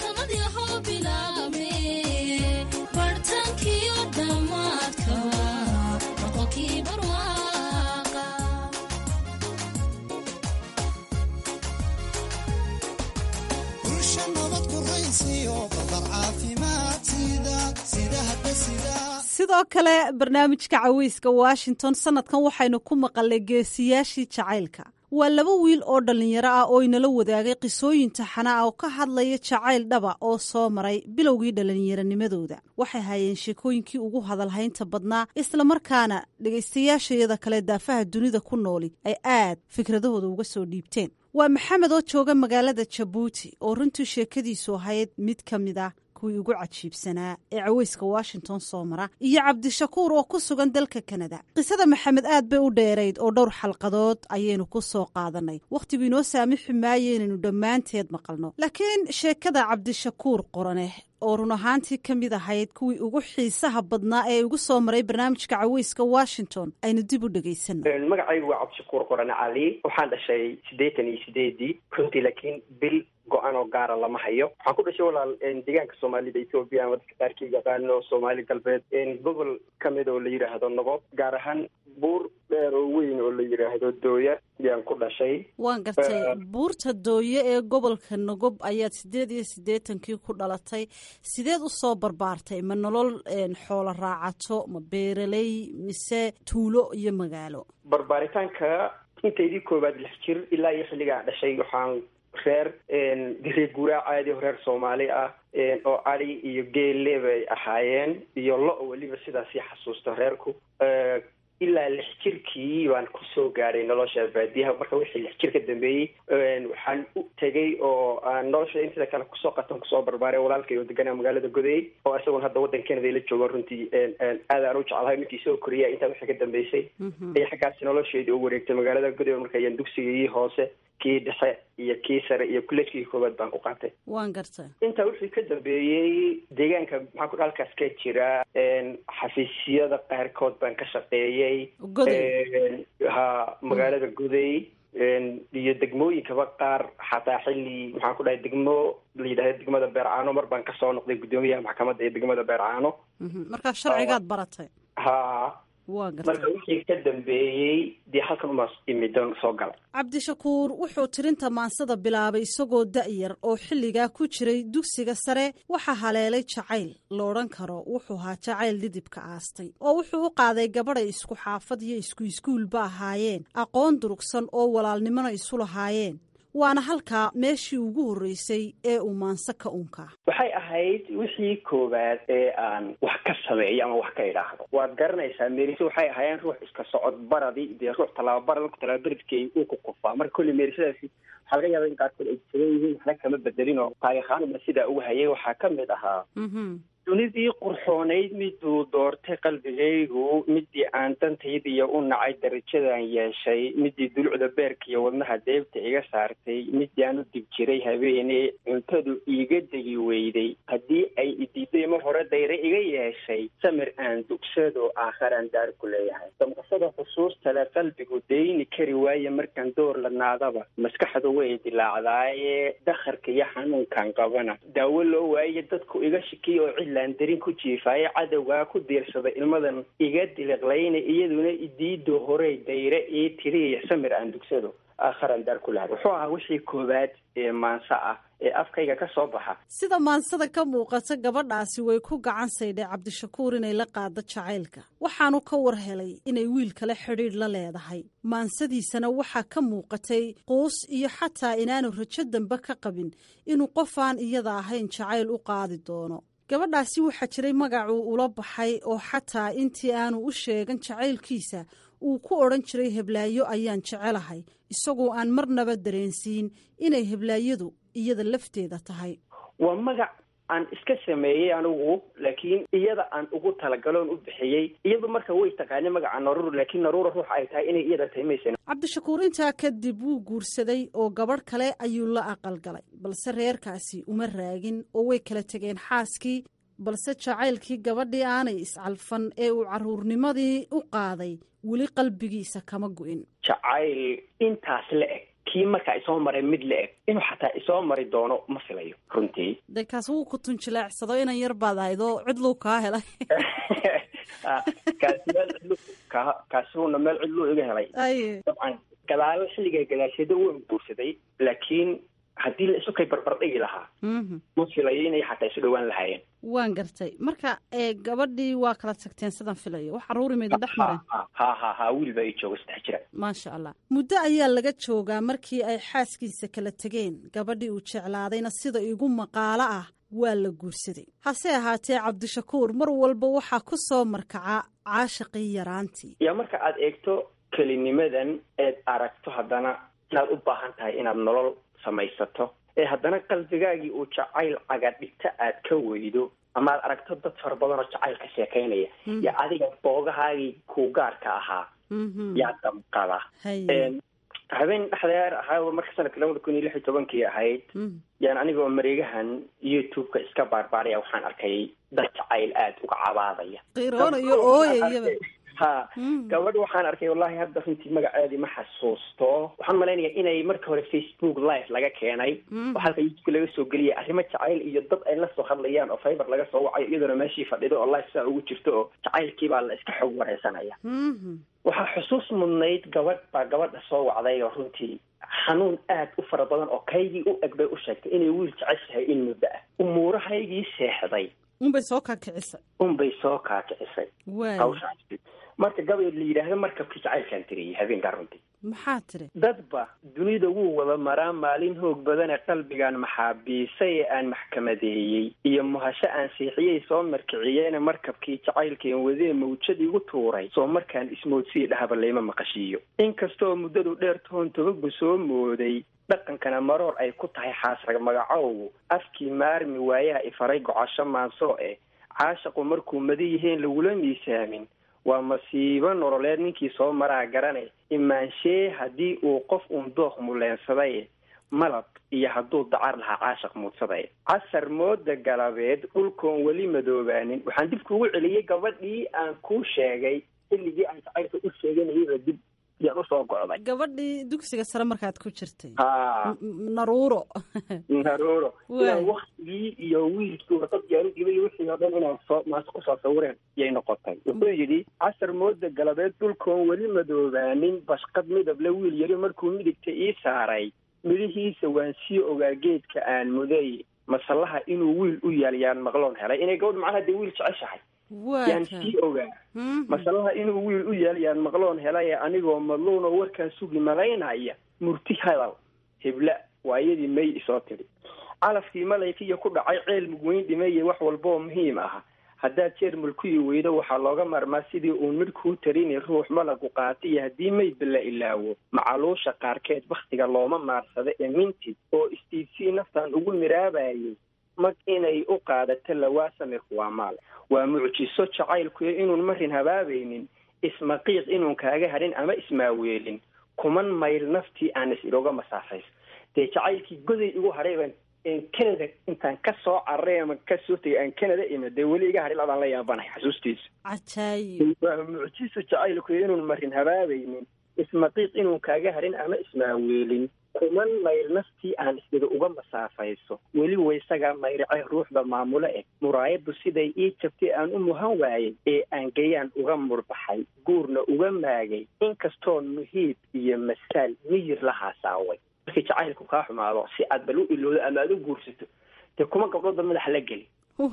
sidoo kale barnaamijka caweyska washington sanadkan waxaynu ku maqalnay geesiyaashii jacaylka waa laba wiil oo dhallinyaro ah oo inala wadaagay qisooyin taxana ah oo ka hadlaya jacayl dhaba oo soo maray bilowgii dhallinyaronimadooda waxay hayeen sheekooyinkii ugu hadalhaynta badnaa islamarkaana dhegaystayaashayada kale daafaha dunida ku nooli ay aad fikradahooda uga soo dhiibteen waa maxamed oo jooga magaalada jabuuti oo runtii sheekadiisu ahayd mid ka mid ah kuwii ugu cajiibsanaa ee caweyska washington soo mara iyo cabdishakuur oo ku sugan dalka kanada qisada maxamed aad bay u dheerayd oo dhowr xalqadood ayaynu ku soo qaadanay wakhtigu inoo saamixi maayo inaynu dhammaanteed maqalno laakiin sheekada cabdishakuur qoraneh oo run ahaantii ka mid ahayd kuwii ugu xiisaha badnaa ee ugu soo maray barnaamijka caweyska washington aynu dib u dhegaysano magacaygu waa cabdishakuur qorane cali waxaan dhashay siddeetan iyo sideedii runtii laakiin bil go-an oo gaara lama hayo waxaan ku dhashay walaal deegaanka soomaalida ethoobiya ama dadka qaarkii yaqaano soomaali galbeed gobol ka mid oo la yidhaahdo nogob gaar ahaan buur dheer oo weyn oo la yidhaahdo dooya yaan ku dhashay waan gartay buurta dooye ee gobolka nogob ayaad siddeed iyo siddeetankii ku dhalatay sideed u soo barbaartay ma nolol xoolo raacato ma beeraley mise tuulo iyo magaalo barbaaritaanka intaydii koowaad lix jir ilaa iyo xilligaan dhashay waxaan reer reer guuraa caadi oo reer soomaali ah oo adi iyo geelle bay ahaayeen iyo lo- weliba sidaasii xasuusta reerku ilaa lix jirkii baan kusoo gaadhay nolosha baadiyaha marka wixii lix jir ka dambeeyey waxaan u tegay oo aan nolosha intida kale kusoo qatan kusoo barbaaray walaalkay oo deganaa magaalada goday oo isagoon hadda waddan canada la joogo runtii aad aan u jeclahay markii soo koriya intaa wixii ka dambeysay ay xaggaasi nolosheedii u wareegtay magaalada goday marka ayaan dugsigii hoose kii dhexe iyo kii sare iyo kullejkii koowaad baan ku qaatay waan gartay intaa wixii ka dambeeyey deegaanka maxaa ku halkaas ka jira xafiisyada qaarkood baan ka shaqeeyey ha magaalada goday iyo degmooyinkaba qaar xataa xilli maxaan ku dhahay degmo la yidhahda degmada beercaano mar baan kasoo noqday guddoomiyaha maxkamadda ee degmada beercaano markaa sharcigaad baratay ha waa gartay marka wixii ka dambeeyey dee halkan umaa imidan soo galay cabdishakuur wuxuu tirinta maansada bilaabay isagoo da-yar oo xilligaa ku jiray dugsiga sare waxaa haleelay jacayl la odhan karo wuxuu ahaa jacayl dhidibka aastay oo wuxuu u qaaday gabadhay isku xaafad iyo isku iskuulba ahaayeen aqoon durugsan oo walaalnimona isu lahaayeen waana halkaa meeshii ugu horreysay ee uu maanse ka unkaa waxay ahayd wixii koowaad ee aan wax ka sameeyo ama wax ka idhaahdo waad garanaysaa merise waxay ahaayeen ruux iska socod baradi dee ruux tallaababara marku tallababaradkii uu ku kufaa marka kolley meerisadaasi waxaa laga yaaba in qaarkood ay jaban yihiin waxna kama bedelin oo taariikhaanuma sidaa ugu hayay waxaa ka mid ahaa dunidii qurxoonayd miduu doortay qalbigaygu midii aan dantaydiiyo u nacay darajadan yeeshay midii dulucda beerka iyo wadnaha deebta iga saartay midii aan u dib jiray habeene cuntadu iiga degi weyday haddii ay idiiday ma hore dayre iga yeeshay samir aan dugsado aakharaan daar ku leeyahay damqashada xusuustale qalbigu dayni kari waaye markaan door la naadaba maskaxdu way dilaacdaaye dakharka iyo xanuunkan qabana daawo loo waaye dadku iga shikiy oo cid darin ku jiifaaye cadowgaa ku diirsada ilmadan iga diliqlayna iyaduna idiido horey dayre ii tiriya samir aan dugsado aakharaan daar ku lahay wuxuu ahaa wixii koowaad ee maanso ah ee afkayga ka soo baxa sida maansada ka muuqata gabadhaasi way ku gacan saydhay cabdishakuur inay la qaado jacaylka waxaanu ka war helay inay wiil kale xidhiidh la leedahay maansadiisana waxaa ka muuqatay quus iyo xataa inaanu rajo dambe ka qabin inuu qofaan iyada ahayn jacayl u qaadi doono gabadhaasi waxaa jiray magacuu ula baxay oo xataa intii aanu u sheegan jacaylkiisa uu ku odhan jiray heblaayo ayaan jecelahay isagoo aan marnaba dareensiin inay heblaayadu iyada lafteeda tahay waa magac aan iska sameeyey anigu laakiin iyada aan ugu talagaloon u bixiyey iyadu marka way taqaanay magaca naruur laakiin naruura ruux ay tahay inay iyada tahay maysan cabdishakuur intaa kadib wuu guursaday oo gabadh kale ayuu la aqalgalay balse reerkaasi uma raagin oo way kala tegeen xaaskii balse jacaylkii gabadhii aanay iscalfan ee uu carruurnimadii u qaaday weli qalbigiisa kama gu'in jacayl intaas la eg kii markaa isoo maray mid la eg inuu xataa isoo mari doono ma filayo runtii dee kaas wuu ku tunjileecsado inan yar baad ahayd oo cidluu kaa helay kaasi meel cidlu ka kaasuuna meel cidluu iga helay aye dabcan gadaalo xilliga gadaasheeda waan guursaday laakiin haddii la isu kay barbar dhigi lahaa ma filayo inay xataa isu dhowaan lahaayeen waan gartay marka ee gabadhii waa kala tagteen sidan filayo wax caruuri maydin dhex mareen ha ha ha wiil baa ii jooga saddex jira maasha allah muddo ayaa laga joogaa markii ay xaaskiisa kala tegeen gabadhii uu jeclaadayna sida igu maqaalo ah waa la guursaday hase ahaatee cabdishakuur mar walba waxaa ku soo markaca caashaqii yaraantii yaa marka aad eegto kelinimadan eed aragto haddana inaad u baahan tahay inaad nolol samaysato ee haddana qalbigaagii uu jacayl cagadhigta aad ka weydo ama aad aragto dad fara badan oo jacayl ka sheekaynaya yaa adiga boogahaagii kuu gaarka ahaa yaa damqada habeen dhexdeer ahaa marka sanadka labada kun iyo lix iyo tobankii ahayd yaan anigoo mareegahan youtube-ka iska baarbaaraya waxaan arkay dad jacayl aada uga cabaadaya qiiroonayo ooyayaba ha gabadh waxaan arkay wallahi hadda runtii magaceedii ma xasuusto waxaan malaynayaa inay marka hore facebook live laga keenay oo halka youtube laga soo geliyay arrimo jacayl iyo dad ay la soo hadlayaan oo fiber laga soo wacayo iyadoona meeshii fadhido oo live saa ugu jirto oo jacaylkii baa la iska xog wareysanaya waxaa xusuus mudnayd gabadh baa gabadha soo wacday oo runtii xanuun aad u fara badan oo kaygii u eg bay u sheegtay inay wiil jeceshahay in muddo ah umuurahaygii seexday unbay soo kaakicisay unbay soo kaakicisay waay hawshaasi marka gabay la yidhaahdo markabkii jacaylkaan tiriyay habeenkaa runtii maxaa tiri dadba dunida wuu wada maraa maalin hoog badane qalbigaan maxaabiisay ee aan maxkamadeeyey iyo muhasho aan siixiyey soo markiciyeene markabkii jacaylkeen wadee mawjad igu tuuray soo markaan ismoodsii dhahaba layma maqashiiyo inkastoo muddadu dheer toon tobagu soo mooday dhaqankana maroor ay ku tahay xaasrag magacowgu afkii maarmi waayaha ifaray gocasho maansoo eh caashaqu markuu mada yihiin lagula miisaamin waa masiibo nololeed ninkii soo maraa garane imaanshee haddii uu qof uun dooq muleensaday malab iyo hadduu dacar lahaa caashaq muudsaday casar mooda galabeed dhulkoon weli madoobaanin waxaan dib kuugu celiyey gabadhii aan kuu sheegay xilligii aan jacaylka u sheeganayaba dib yaan usoo go'day gabadhii dugsiga sare markaad ku jirtay ha naruuro naruuro inaan waktigii iyo wiilkii warqad gaari dhibay wixii oo dhan inaan soo maas kusoo sawireen yay noqotay wuxuu yidhi casar mooda galabeed dhulkoon weli madoobaanin bashqad midable wiil yari markuu midigta ii saaray midhihiisa waan sii ogaa geedka aan muday masallaha inuu wiil u yaal yaan maqloon helay inay gabadh macnaha dee wiil jeceshahay yaan sii ogaa masalaha inuu wiil u yaal yaan maqloon helay anigoo madluunoo warkaan sugi malaynaya murti hadal hebla waa iyadii may isoo tidhi calafkii malaykiiyo ku dhacay ceel mugweyn dhimeeye wax walbaoo muhiim ah haddaad jeer mulkuyi weydo waxaa looga maarmaa sidii uun midh kuu tarini ruux malagu qaatiyo haddii maydba la ilaawo macaluusha qaarkeed bakhtiga looma maarsado ee mintid oo istiibsii naftan ugu miraabayay mag inay u qaadato lawaasamirku waa maal waa mucjiso jacaylkuyo inuun marin habaabaynin ismaqiiq inuun kaaga hadhin ama ismaaweelin kuman mayl naftii aan is ilooga masaafayso dee jacaylkii goday igu hadhayban canada intaan ka soo cararay ama ka soo tegay aan canada imid dee weli iga hadhi ladaan la yaabanahay xasuustiisa cajaayib waa mucjiso jacaylkuyo inuun marin habaabaynin ismaqiiq inuun kaaga hadhin ama ismaaweelin kuman mayl naftii aan isdida uga masaafayso weli waysagaa mayracay ruuxda maamulo eh muraayaddu siday ii jabtay aan u muhan waayey ee aan gayaan uga murbaxay guurna uga maagay inkastoon muhiib iyo masaal miyir la haasaaway markii jacaylku kaa xumaado si aad bal u ilowdo ama aad u guursato dee kuma gabdhoodba madaxa la geli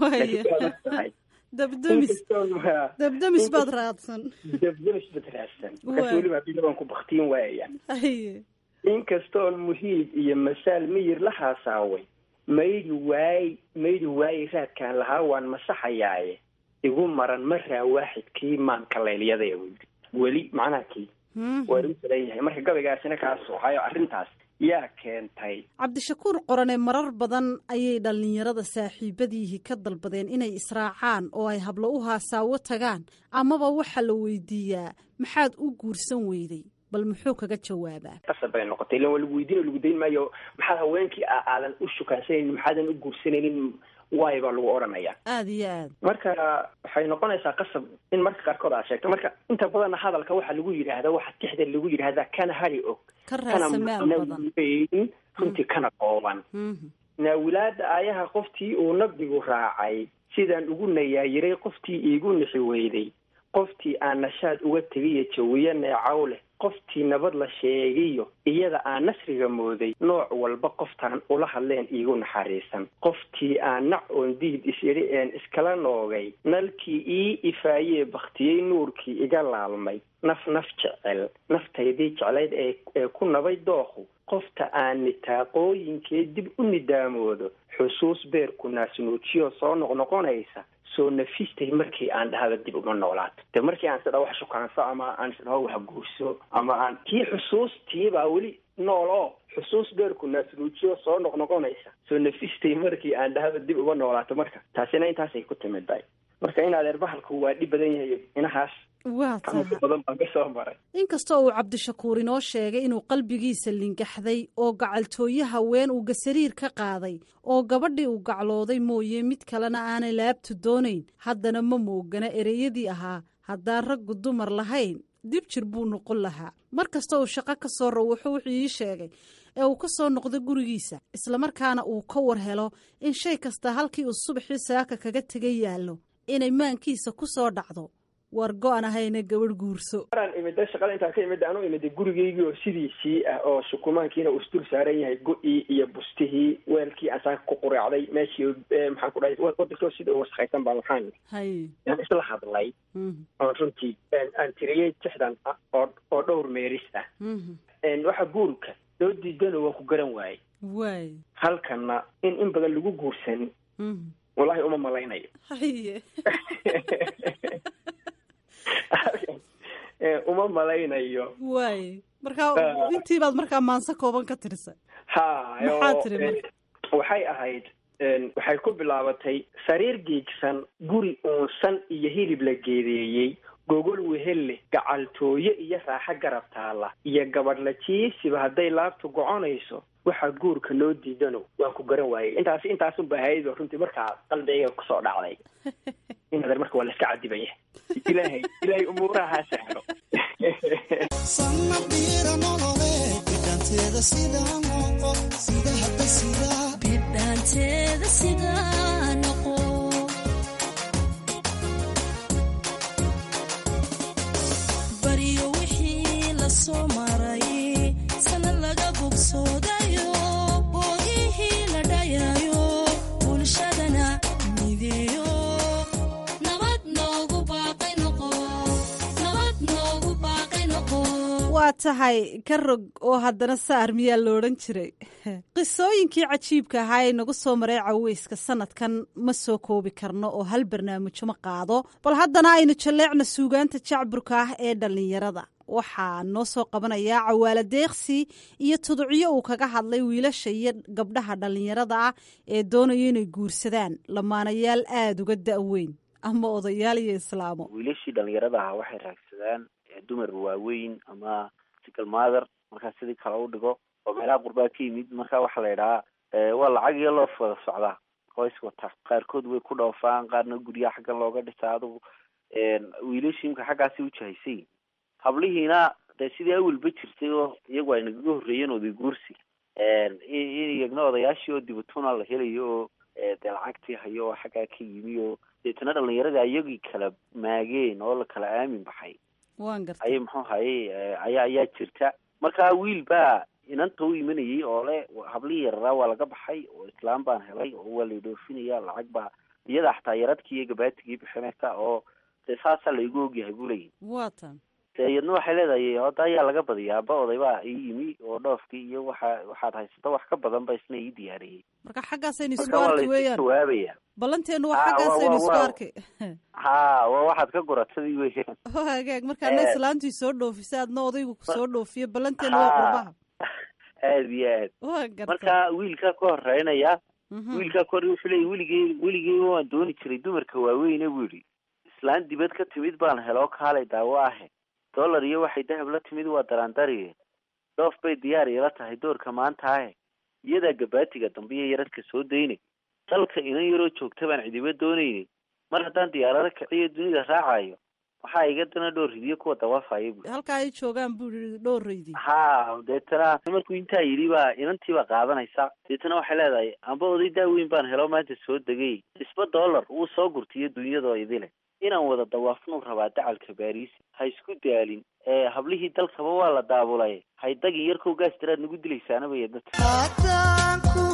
waaya dabdamis dabdamis baad raadsan dabdamis baad raadsan markaas weliba hadii labaan ku baktiin waayaya haye inkastoon muhiib iyo masaal miyir la haasaaway maydi waay maydi waaye raadkaan lahaa waan masaxayaaye igu maran maraa waaxidkii maanka laylyada u yidhi weli macnaha kii waa igu salan yahay marka gabaygaasina kaas hayo arrintaas yaa keentay cabdishakuur qorane marar badan ayay dhallinyarada saaxiibadiihii ka dalbadeen inay israacaan oo ay hablo u haasaawo tagaan amaba waxaa la weydiiyaa maxaad u guursan weyday bal muxuu kaga jawaabaa qasab bay noqotay ilan waa lagu weydiin oo lagu dayn maayo maxaad haweenkii aadan u shukaansanaynin maxaadan u guursanaynin waay baa lagu odhanayaa aada iyo aad marka waxay noqonaysaa qasab in marka qaarkood aad sheegto marka inta badanna hadalka waxaa lagu yidhaahdaa waxa tixda lagu yidhaahdaa kana hari og ka kana raasamaal badan weyn runtii kana qooban Mhm. naawilaada aayaha qoftii uu nabigu raacay sidaan ugu nayaayiray qoftii iigu nixi weyday qoftii aan nashaad uga tegiyo jawiyo neecaw leh qoftii nabad la sheegiyo iyada aan nasriga mooday nooc walba qoftaan ula hadleen iigu naxariisan qoftii aan nac oon diid is-idhi een iskala noogay nalkii ii ifaayee baktiyey nuurkii iga laalmay naf naf jecel naftaydii jeclayd ee ee ku nabay dooqu qofta aan nitaaqooyinkee dib u nidaamoodo xusuus beerku naasnuujiyo soo noqnoqonaysa soo nafistay markii aan dhahda dib uma noolaato de markii aan sidha wax shukaanso ama aan sidha wax guurso ama aan kii xusuustii baa weli nool oo xusuus beerku naasnuujiyo soo noqnoqonaysa soo nafistay markii aan dhahda dib uma noolaato marka taasina intaasay ku timid bay marka in adeer bahalku waa dhib badan yahay inahaas waa xanuunka tahay badan baan ka soo maray inkastoo uu cabdishakuur inoo sheegay inuu qalbigiisa lingaxday oo gacaltooye haween uu gasariir ka qaaday oo gabadhii uu gaclooday mooye mid kalena aanay laabtu doonayn haddana ma moogana ereyadii ahaa haddaan raggu dumar lahayn dib jir buu noqon lahaa mar kasta uu shaqo ka soo rawuxo wuxuu ii sheegay ee uu ka soo noqdo gurigiisa islamarkaana uu ka war helo in shay kasta halkii uu subaxii saaka kaga tegay yaallo inay maankiisa ku soo dhacdo war go-an ahayna gabadh guurso maraan imida shaqada intaan ka imida anu imida gurigeygii oo sidiisii ah oo shukumaankiina uu isdul saaran yahay go-ii iyo bustihii weelkii aan saaka ku quraacday meeshii eh, maxaan ku dhahay wadankoo sida u wasaqaysan baa waxaan hay aan isla hadlay Mhm, oon runtii aan- aan tiriyey tixdan ah oo oo dhowr meeris ah mhm. En waxa guurka loo diidano waan ku garan waayey waay halkanna in in badan lagu guursan Mhm. wallahi uma malaynayo haye Eh, uma malaynayo waay markaa Ah. intii baad markaa maanse kooban ka tirisay ha Maxaa oo, tiri eh, marka? waxay ahayd en, waxay ku bilaabatay sariir giigsan guri uunsan iyo hilib la geedeeyey gogol wehel leh gacaltooye iyo raaxo garab taalla iyo gabadh la jiisiba hadday laabtu goconayso waxaa guurka loo diidano waan ku garan waayey intaas intaasunba ahayd oo runtii markaa qalbigayga kusoo dhacday inadeer marka waa la iska cadibaya ilaahay ilaahay umuuraha ha sahlo bidhaanteeda sidaa noqo baryo wixii la soo maray sanad laga bogsoodayo boogihii la dhayayo bulshadana mideeyo nabad noogu baaqay noqo nabad noogu baaqay noqo waa tahay ka rog oo haddana saar miyaa lo odhan jiray qisooyinkii cajiibka ahaa ee nagu soo maray caweyska sanadkan ma soo koobi karno oo hal barnaamijyo ma qaado bal haddana aynu jalleecna suugaanta jacburka ah ee dhallinyarada waxaa noo soo qabanayaa cawaala deeqsi iyo tuducyo uu kaga hadlay wiilasha iyo gabdhaha dhallinyarada ah ee doonaya inay guursadaan lamaanayaal aada uga da-weyn ama odayaal iyo islaamo wiilashii dhalinyarada ahaa waxay raagsadaan eh, dumar waaweyn ama single mother markaa sidii kale u dhigo oo meelaha qurbaa ka yimid marka waxaa la yidhahaa eh, waa lacag iyo loof wada socdaa oo is wata qaarkood way ku dhoofaan qaarna guryaha xaggan looga dhisaa adugu wiilashii imka xaggaasi u jahaysay hablihiina dee sidii awalba jirtay oo iyagu ay nagaga horreeyeen oday guursi in iyagna odayaashii oo dibatuna la helayo oo eh, dee lacagtii hayo oo xaggaa ka yimi oo deetana dhalinyarada iyagii kala maageen oo la kala aamin baxay waan gartay ayay muxuu hayay ayaa ayaa jirta marka wiil baa inanta u imanayay oo le hablihii yararaa waa laga baxay oo islaam baan helay oo waa laydhoofinaya lacag baa iyada xataa yaradkii iyo gabaatigii bixinaysa oo dee saasaa laygu ogyahay buu leeyahy waa tan dee iyadna waxay leedahay hadda ayaa laga badiyaa aba oday baa ii yimi oo dhoofkii iyo waxa waxaad haysato wax ka badan ba isna ii diyaariyey marka xaggaasaynu isku marka waa arki laysu weeyaan jawaabaya ballanteenu waa Ah, waa- xaggaasaynu waa- isku waa- arki ha waa waxaad ka goratadii weeyaan oo hagaag markaana Eh. islaantii soo dhoofisa adna odaygu kusoo dhoofiyo ballanteenu waa Ha. qurbaha aad iyo aad waa gartay marka wiilkaa ka horeynaya Mhm. wiilkaa ka hore wuxuu leeyay weligey weligey waan dooni jiray dumarka waaweyne buu yidhi islaan dibad ka timid baan heloo kaalay daawo ahe dollar iyo waxay dahab la timid waa daraandariye dhoof bay diyaar ila tahay doorka maanta ahe iyadaa gabaatiga dambe iyo yaradka soo daynay dalka inan yaroo joogta baan cidiba doonayni mar haddaan diyaarado kiciyo dunida raacayo waxaa iga dana dhowr ridiyo kuwa dawaafaya bu halkaa ay joogaan buu yidhi dhowraydi ha deetana markuu intaa yidhi baa inantiibaa qaadanaysa deetana waxay leedahay amba oday daaweyn baan helo maanta soo degay isba dollar wuu soo gurtiyo dunyadoo idile inaan wada dawaafnuu rabaa dacalka baariis ha isku daalin ee hablihii dalkaba waa la daabulay haydagin yarkow gaas tiraad nagu dilaysaanabaya dadka haddaan ku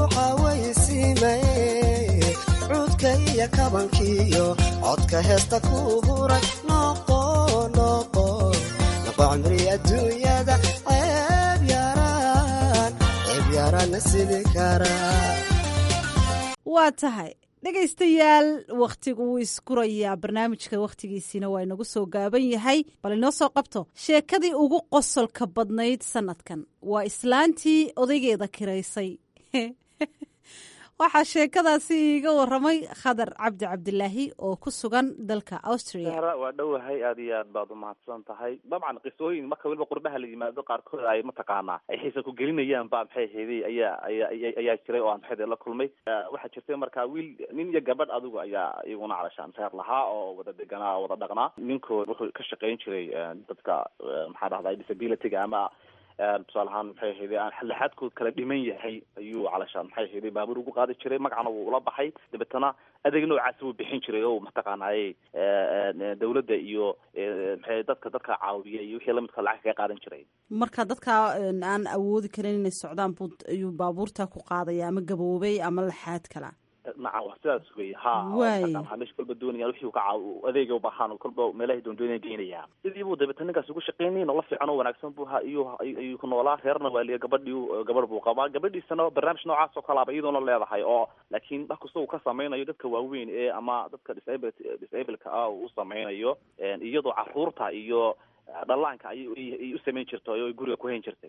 xawaysiimay cuudka iyo kabankiyo codka heesta ku huray noqo noqo noqo cimri adduunyada ceeb yaraan ceeb yaraanna sidi karaa waa tahay dhegaystayaal wakhtigu wuu iskurayaa barnaamijka wakhtigiisiina waa inagu soo gaaban yahay bal inoo soo qabto sheekadii ugu qosolka badnayd sanadkan waa islaantii odaygeeda kiraysay waxaa sheekadaasi iiga waramay khadar cabdi cabdilaahi oo ku sugan dalka austria sahra waa dhowahay aad iyo aad baad umahadsan tahay dabcan qisooyin marka weliba qurbaha la yimaado qaarkood ay mataqaanaa ay xiisa ku gelinayaan ba maxay ahaydey ayaa ayaa ayaa jiray oo aan maxay la kulmay waxaa jirtay marka wiil nin iyo gabadh adigu ayaa iyaguna calashaan seer lahaa oo wada deganaa oo wada dhaqnaa ninkood wuxuu ka shaqayn jiray dadka maxaa dhahday disabilityga ama tusaale ahaan maxay ahayday aan xallaxaadkood kala dhiman yahay ayuu calashaan maxay ahayday baabuur ugu qaadi jiray magacana wuu ula baxay dabeetana adeeg noocaasi wuu bixin jiray oo mataqaanaaye dawladda iyo maxay dadka dadka caawiya iyo wixii lamidka lacag kaga qaadan jiray marka dadka aan awoodi karin inay socdaan buu ayuu baabuurta ku qaadaya ama gaboobay ama laxaad kala nacam wa sidaas wey ha ha meesha kolba doonaya wixii ka caaw adeega ubahaan kolba meelahay doondoonaya geynaya sidii buu dabeetana ninkaas ugu shaqeynay nolol fiican oo wanaagsan buu ha iyo ayuu ku noolaa reerna waa liya gabadhii gabadh buu qabaa gabadhiisana barnaamij noocaas oo kalaaba iyadoona leedahay oo laakiin wax kasta uu ka sameynayo dadka waaweyn ee ama dadka disable disableka ah uu sameynayo iyadoo caruurta iyo dhallaanka ayay u samayn jirtay oo ay guriga ku hayn jirtay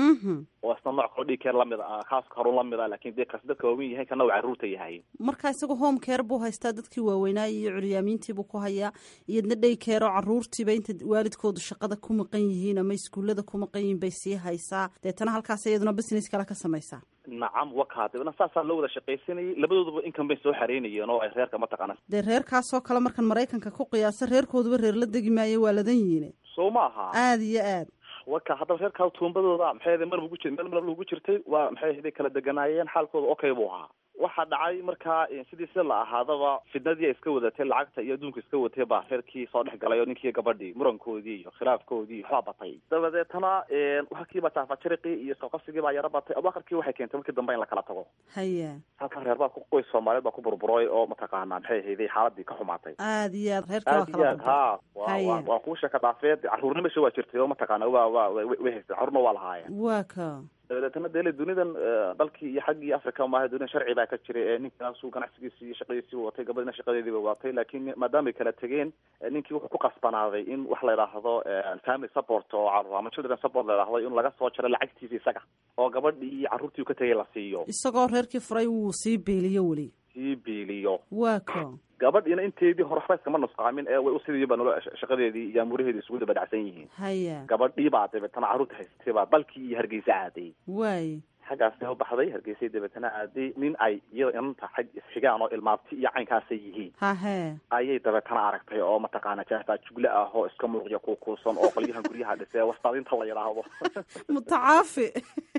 oo isna nooc kaloo dhig keer lamid a kaas karun lamid a lakin dee kaas dadka waaweyn yahay kana uu carruurta yahay marka isaga home care buu haystaa dadkii waaweynaa iyo curyaamiintiibuu ku hayaa iyadna dhey care oo carruurtiiba inta waalidkoodu shaqada ku maqan yihiin ama iskuullada ku maqan yihiin bay sii haysaa deetana halkaas iyaduna business kale ka samaysaa nacam waka dabna saasaa loo wada shaqaysanayay labadooduba income bay soo xareynayeen oo ay reerka mataqaana dee reerkaasoo kale markan maraykanka ku qiyaasa reerkooduba reer la degi maayo waa ladan yihiin soo maaha aada iyo aad waka haddaba reerkaa tuumbadooda maxay ahaday mar ugu jir meel mar ugu jirtay waa maxay ahaday kala deganaayeen xaalkooda okay buu ahaa waxaa dhacay markaa sidii si la ahaadaba fidnadii ay iska wadatay lacagta iyo adduunka iska watay baa reerkii soo dhex galay oo ninkii gabadhii murankoodii iyo khilaafkoodii waxbaa batay dabadeetana halkiiba taafajariqii iyo isqaqabsigii baa yaro batay abakarkii waxay keentay markii dambe in la kala tago haya halkan reer baa qoys soomaaliyeed baa ku burburay oo mataqaanaa maxay ahayday xaaladii ka xumaatay aada iyo aad reerka waa aad iyo aad ha wa waa kuu sheeka dhaafeed carruurna mesha waa jirtay oo mataqaana wa wa way haysteen carruurna waa lahaayeen waa ka dabadeetana dele dunidan dalkii iyo xaggii africa maaha dunidan sharci baa ka jiray ee ninkaasuu ganacsigiisi iyo shaqadiisii watay gabadhina shaqadeediiba watay laakiin maadaamay kala tegeen ninkii wuxuu ku qasbanaaday in wax la yidhaahdo family support oo carruur ama children support la yidhaahdo in laga soo jaro lacagtiisa isaga oo gabadhii iyo carruurtii u ka tegay la siiyo isagoo reerkii furay wuu sii beeliyo weli sii beeliyo waa ka gabadhiina inteedii hore waxba iskama nusqaamin ee way usidiiba nolo shaqadeedii iyo amuuraheedii isugu daba dhacsan yihiin haya gabadhii baa dabeetana carruurta haystay baa dalkii iyo hargeysa aaday waay xaggaasna u baxday hargeysay dabeetana aaday nin ay iyada inanta xag isxigaan oo ilmaabti iyo caynkaasay yihiin hahe ayay dabeetana aragtay oo mataqaana jaafaa jugle ah oo iska muuqya kuukuusan oo qolyahan guryaha dhisee wastaadinta la yidhaahdo mutacaafi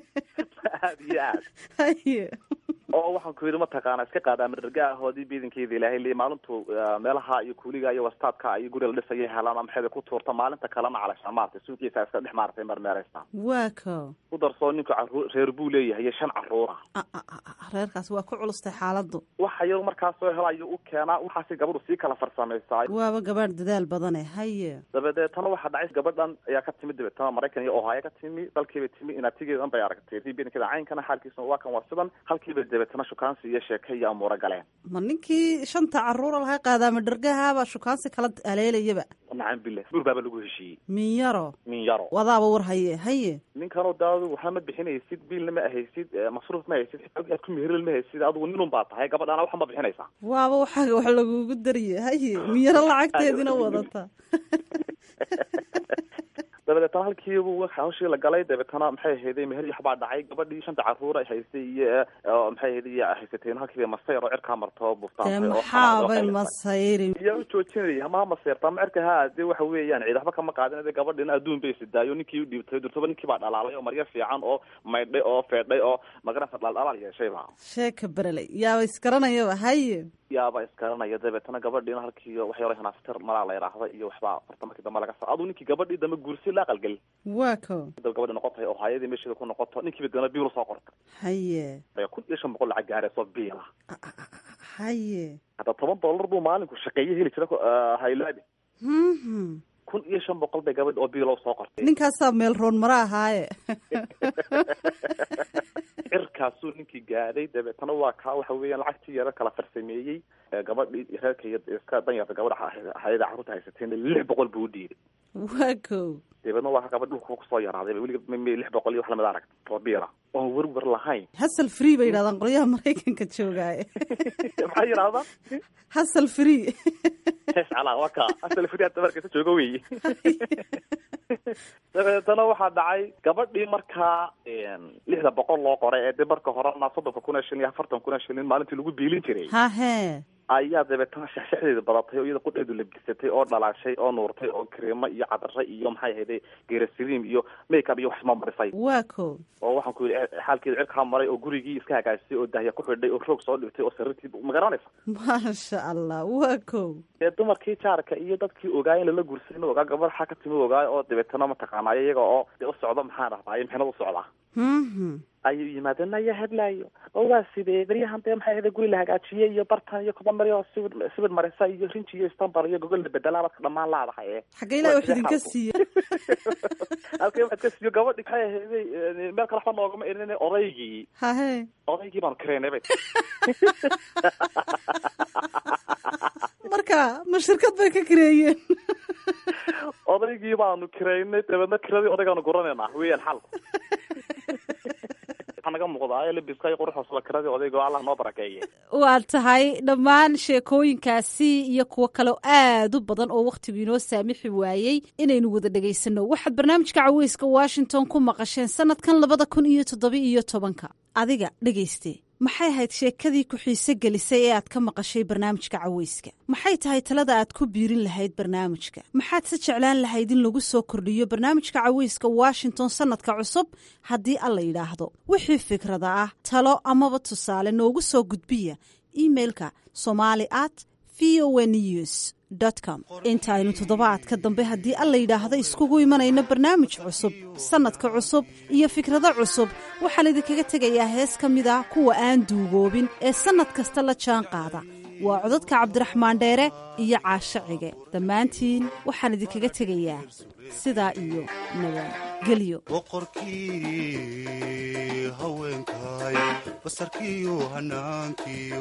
aad iyo aad haye oo waxaan ku yidhi mataqaana iska qaada madarga ahoodii biidankeeda ilaahay li maalintu meelaha iyo kuuliga iyo wastaadka iyo guri la dhisaya helaan maxay ku tuurta maalinta kalena calashaan maartay suuqiisa iska dhex maartay marmeereysa waa ka ku darsoo ninku caruur reer buu leeyahay iyo shan caruura reerkaas waa ku culustay xaaladdu waxa yar markaas soo hela ayuu u keenaa waxaasi gabadhu sii kala farsamaysaa waaba gabaadh dadaal badane haye dabadeetana waxaa dhacay gabadhan ayaa ka timid dabeetana maraykan iyo ohaayo ka timi dalkiibay timi inaatigeedan bay aragtay biidankeeda caynkana xaalkiisa waa kan waa sidan halkiiba dabeetana shukaansi iyo sheeke iyo amuuro galeen ma ninkii shanta caruura lahay qaadaama dhargahaabaa shukaansi kala aleelayaba nacam bile buur baaba lagu heshiiyey min yaro min yaro wadaaba war haye haye ninkanoo daadu waxaa ma bixinaysid biilna ma ahaysid masruuf ma haysid aad ku meheril ma haysid adigu ninun baa tahay gabadhaana waxa ma bixinaysaa waaba waxaaga wax lagugu dariye haye min yaro lacagteedina wadata dabadeetana halkiibu hawshii la galay dabeetana maxay ahayday meher iyo waxbaa dhacay gabadhii shanta caruur ay haystay iyo oo maxay ahayday iyo haysateen halkiiba masayr oo cirkaa marto dee buftaan maxaabay masayri yaa u joojinaya ma maseerta ma cirka ha dee waxa weeyaan ciid waxba kama qaadin de gabadhina adduun bay sidaayo ninkii u dhiibtay durtaba ninkii baa dhalaalay oo maryo fiican oo maydhay oo feedhay oo magarasa dhaldhalaal yeeshay ba sheeka bereley yaaba isgaranayaba haye yaaba iskaranaya dabeetana gabadhiina halkii wax yaro hanaaftir malaa la yidhaahda iyo waxbaa horta markii dambe laga sa aduu ninkii gabadhii dambe guursi la aqalgeli waa ko dab gabadhi noqotay oo hayadii meesheeda ku noqoto ninkiiba dana biil usoo qorta haye kun iyo shan boqol lacag gaarayso biila haye hadda toban dollar buu maalinku shaqeeye heli jira haylaabi Mhm. kun iyo shan boqol bay gabadhi oo biilo soo qortay ninkaasaa meel roon mara ahaaye cirkaasuu ninkii gaadhay dabeetana waa kaa waxa weeyaan lacagtii yaro kala farsameeyey ee gabadhii reerka iyo iska danyarta gabadha hayada carruurta haysateen lix boqol buu u dhiibay waa ko dabeedna waa ka gabadh dhulka kusoo yaraaday weliga m lix boqol iyo wax lamid arag oo biila oon werwer lahayn hasal free bay yidhahdaan qolyaha maraykanka joogaaye maxaa yidhahdaa hasal free hees calaa waa kaa asal firi hadda markaysa jooga weeye dabeetana waxaa dhacay gabadhii markaa lixda boqol loo qoray ee de marka horena soddonka kun ee shilin iyo afartan kun ee shilin maalintii lagu biilin jiray hahe ayaa dabeetana shaxshaxdeeda badatay oo iyada qudheedu labisatay oo dhalaashay oo nuurtay oo kareemo iyo cadare iyo maxay ahayday geerasiriim iyo makeup iyo wax isma marisay waa ko oo waxaan ku yidhi xaalkeeda cirkaa maray oo gurigii iska hagaajisay oo dahya ku xidhay oo roog soo dhigtay oo sariirtii ma garanaysa maasha allah waa ko dee dumarkii jaarka iyo dadkii ogaay in lala guursan ogaa gabadh xaa ka timi ogaay oo dabeetana mataqaanaayo iyaga oo dee u socdo maxaan dhahdaa mixnad u socdaa Mhm. ayuu yimaadeen ayaa hadlaayo oo waa sidee beryahan dee maxay ahayday guri la hagaajiyey iyo bartan iyo koba mari oo sibir sibir marisa iyo rinji iyo istanbul iyo gogol la bedelaa baad ka dhamaan laadahay ee xagga ilahi wax idinka siiya halkay waxaad ka siiyo gabadhi maxay ahayday meel kale waxba noogama erin odaygii hahe odaygii baanu kareynay bay marka ma shirkad bay ka kareeyeen odaygii baanu kareynay dabeedna kiradii odaygaanu guranaynaa weeyaan xalku waxaa naga muuqdaa labiska iyo quruxoosla kiradii odayga oo allah noo barakeeye waa tahay dhammaan sheekooyinkaasi iyo kuwo kale oo aad u badan oo wakhtigu inoo saamixi waayey inaynu wada dhegaysanno waxaad barnaamijka caweyska washington ku maqasheen sanadkan labada kun iyo toddoba iyo tobanka adiga dhegayste maxay ahayd sheekadii ku xiise gelisay ee aad ka maqashay barnaamijka caweyska maxay tahay talada aad ku biirin lahayd barnaamijka maxaad se jeclaan lahayd in lagu soo kordhiyo barnaamijka caweyska washington sanadka cusub haddii alla yidhaahdo wixii fikrada ah talo amaba tusaale noogu soo gudbiya imailka somali at v o news com intaaynu toddobaadka dambe haddii alla yidhaahdo iskugu imanayno barnaamij cusub sannadka cusub iyo fikrado cusub waxaan idinkaga tegayaa hees ka mid ah kuwa aan duugoobin ee sannad kasta la jaan qaada waa codadka cabdiraxmaan dheere iyo caasho cige dhammaantiin waxaan idinkaga tegayaa sidaa iyo nabadgelyo boqorkii haweenkay basarkiiyo hanaankiyo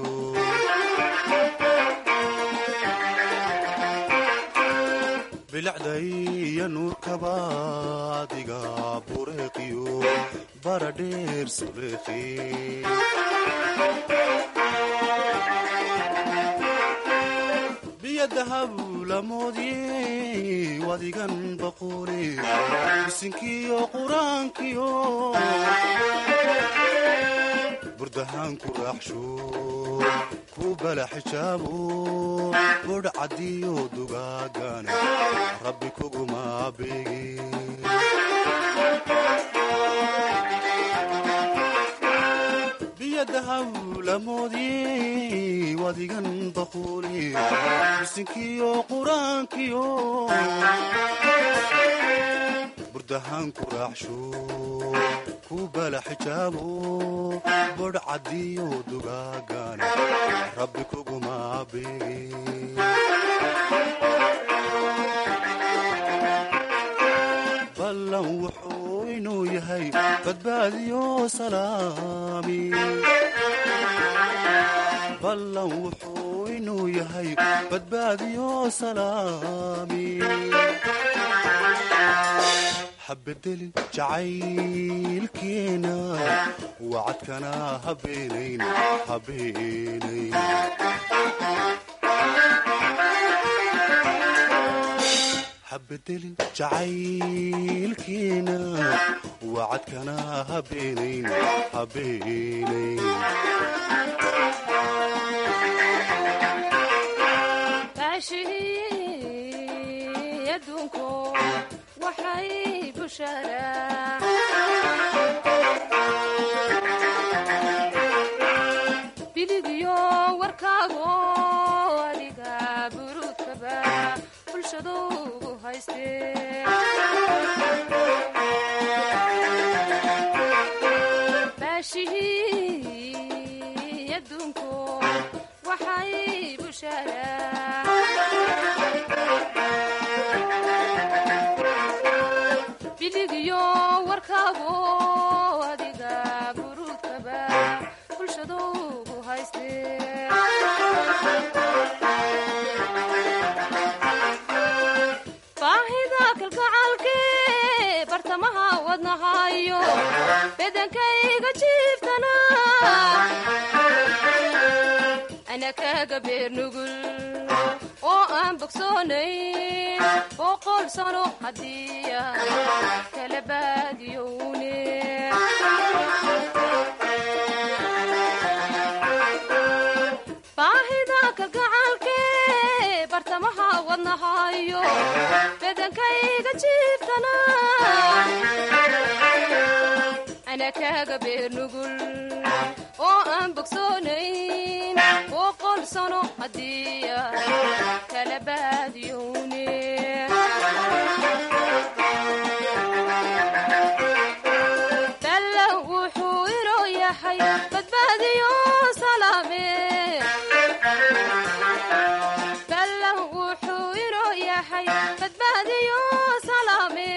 bilacday iyo nuurkaba adiga bureeqiyo baradheer suleekhi biyadahabulamoodye wadigan baqoole bisinkiyo quraankiyo burdahaan ku raaxsho ku bala xijaabo bodh caddiyo dugaagana rabbi kuguma beege biyadahabulamoodye wadigan baqoole bisinkiyo quraankiyo burdahaan ku raaxsho ku bala xijaabo bodh caddiyo dugaagana rabbi kuguma beege ballan wuxuu inuu yahay badbaadiyo salaami ballan wuxuu inuu yahay badbaadiyo salaami habedelin jacaylkeena wacadkana habeenayn habeenayn habedelin jacaylkiina wacadkana habeenayn habeenayn baashihii adduunku waxay busharaa biligyo warkaago adiga buruudkaba bulshaduugu haystee baashihii adduunku waxay busharaa biligyo warkaago adiga buruudkaba bulshaduugu haystee baahida kalgacaalkee bartamaha wadnahayo bedankayga jiiftana ana kaga beer nugul oo aan bogsoonayn boqol sano haddii kala baadiyowne baahida kalgacaalkee bartamaha wadnahayo bedankayga jiiftana ana kaga beer nugul oo aan bogsoonayn boqol sano haddii kala baadiyowne balla wuxuu inoo yahay badbaadiyo salaame balla wuxuu inoo yahay badbaadiyo salaame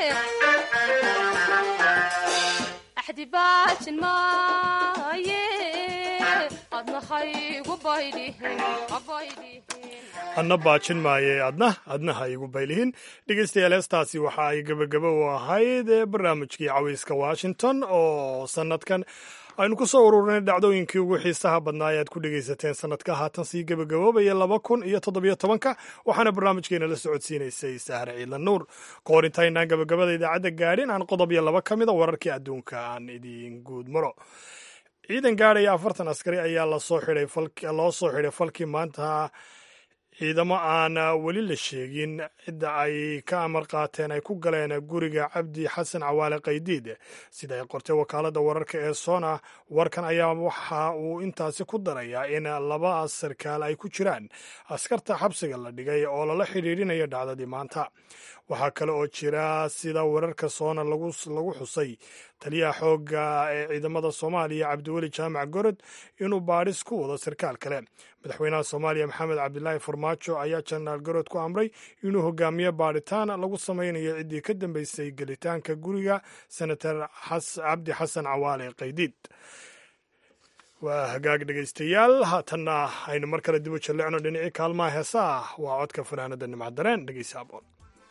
axdi baajin maaye adnahaygu baydhihin abaydhihin adna baajin maaye adna adna ha igu baylihin dhegeystayaal heestaasi waxa ay gebagabo u ahayd barnaamijkii cawayska washington oo sanadkan aynu ku soo ururinay dhacdooyinkii ugu xiisaha badnaa ee aad ku dhegaysateen sanadka haatan sii gebagaboobaya laba kun iyo toddobiyo tobanka waxaana barnaamijkeena la socodsiinaysay sahre ciidla nuur ka hor intaynaan gebagabada idaacadda gaadhin aan qodob iyo laba ka mida wararkii adduunka aan idiin guud maro ciidan gaadhaya afartan askari ayaa lasoo xidhay loo soo xidhay falkii maanta ciidamo aan weli la sheegin cidda ay ka amar qaateen ay ku galeen guriga cabdi xasan cawaale qaydiid sida ay qortay wakaaladda wararka ee sona warkan ayaa waxa uu intaasi ku darayaa in laba sarkaal ay ku jiraan askarta xabsiga la dhigay oo lala xidhiidhinayo dhacdadii maanta waxaa kale oo jira sida wararka soona lagu xusay taliyaha xoogga ee ciidamada soomaaliya cabdiweli jaamac gorod inuu baadhis ku wado sarkaal kale madaxweynaha soomaaliya maxamed cabdilaahi farmaajo ayaa jenaraal gorod ku amray inuu hogaamiyo baadhitaan lagu samaynayo ciddii ka dambeysay gelitaanka guriga senator cabdi xasan cawaale qaydiid waa hagaag dhegaystayaal haatanna aynu mar kale dib u jallecno dhinacii kaalmaha heesaa waa codka fanaanada nimcdareen dhegeysa aboon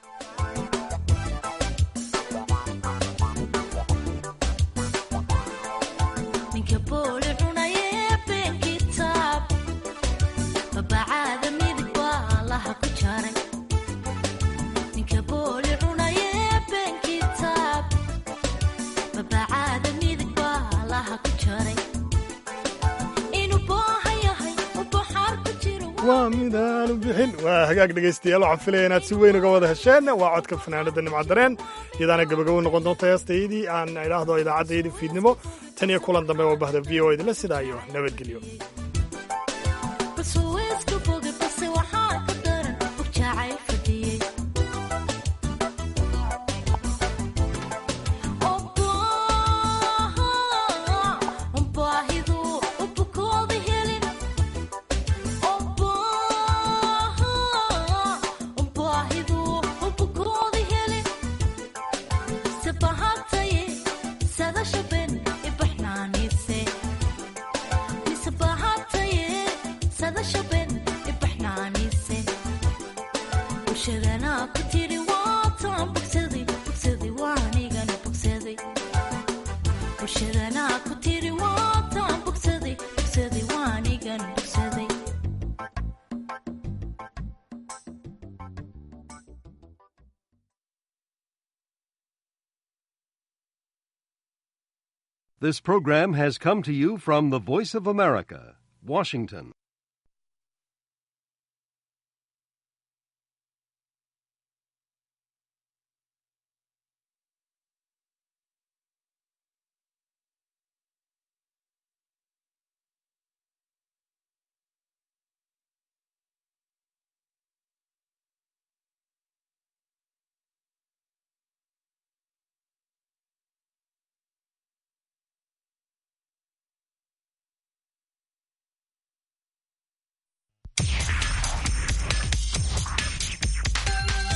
waa midaanu bixin waa hagaag dhegaystayaal waxaan filaya inaad si weyn uga wada hesheen waa codka fanaanada nimcadareen iyadaana gabagabo noqon doonta heestaydii aan idhaahdo idaacaddaydi fiidnimo tan iyo kulan dambe oo bahda v o idinla sidaayo nabadgelyo bulshadana ku tiri This program has come to you from the Voice of America, Washington.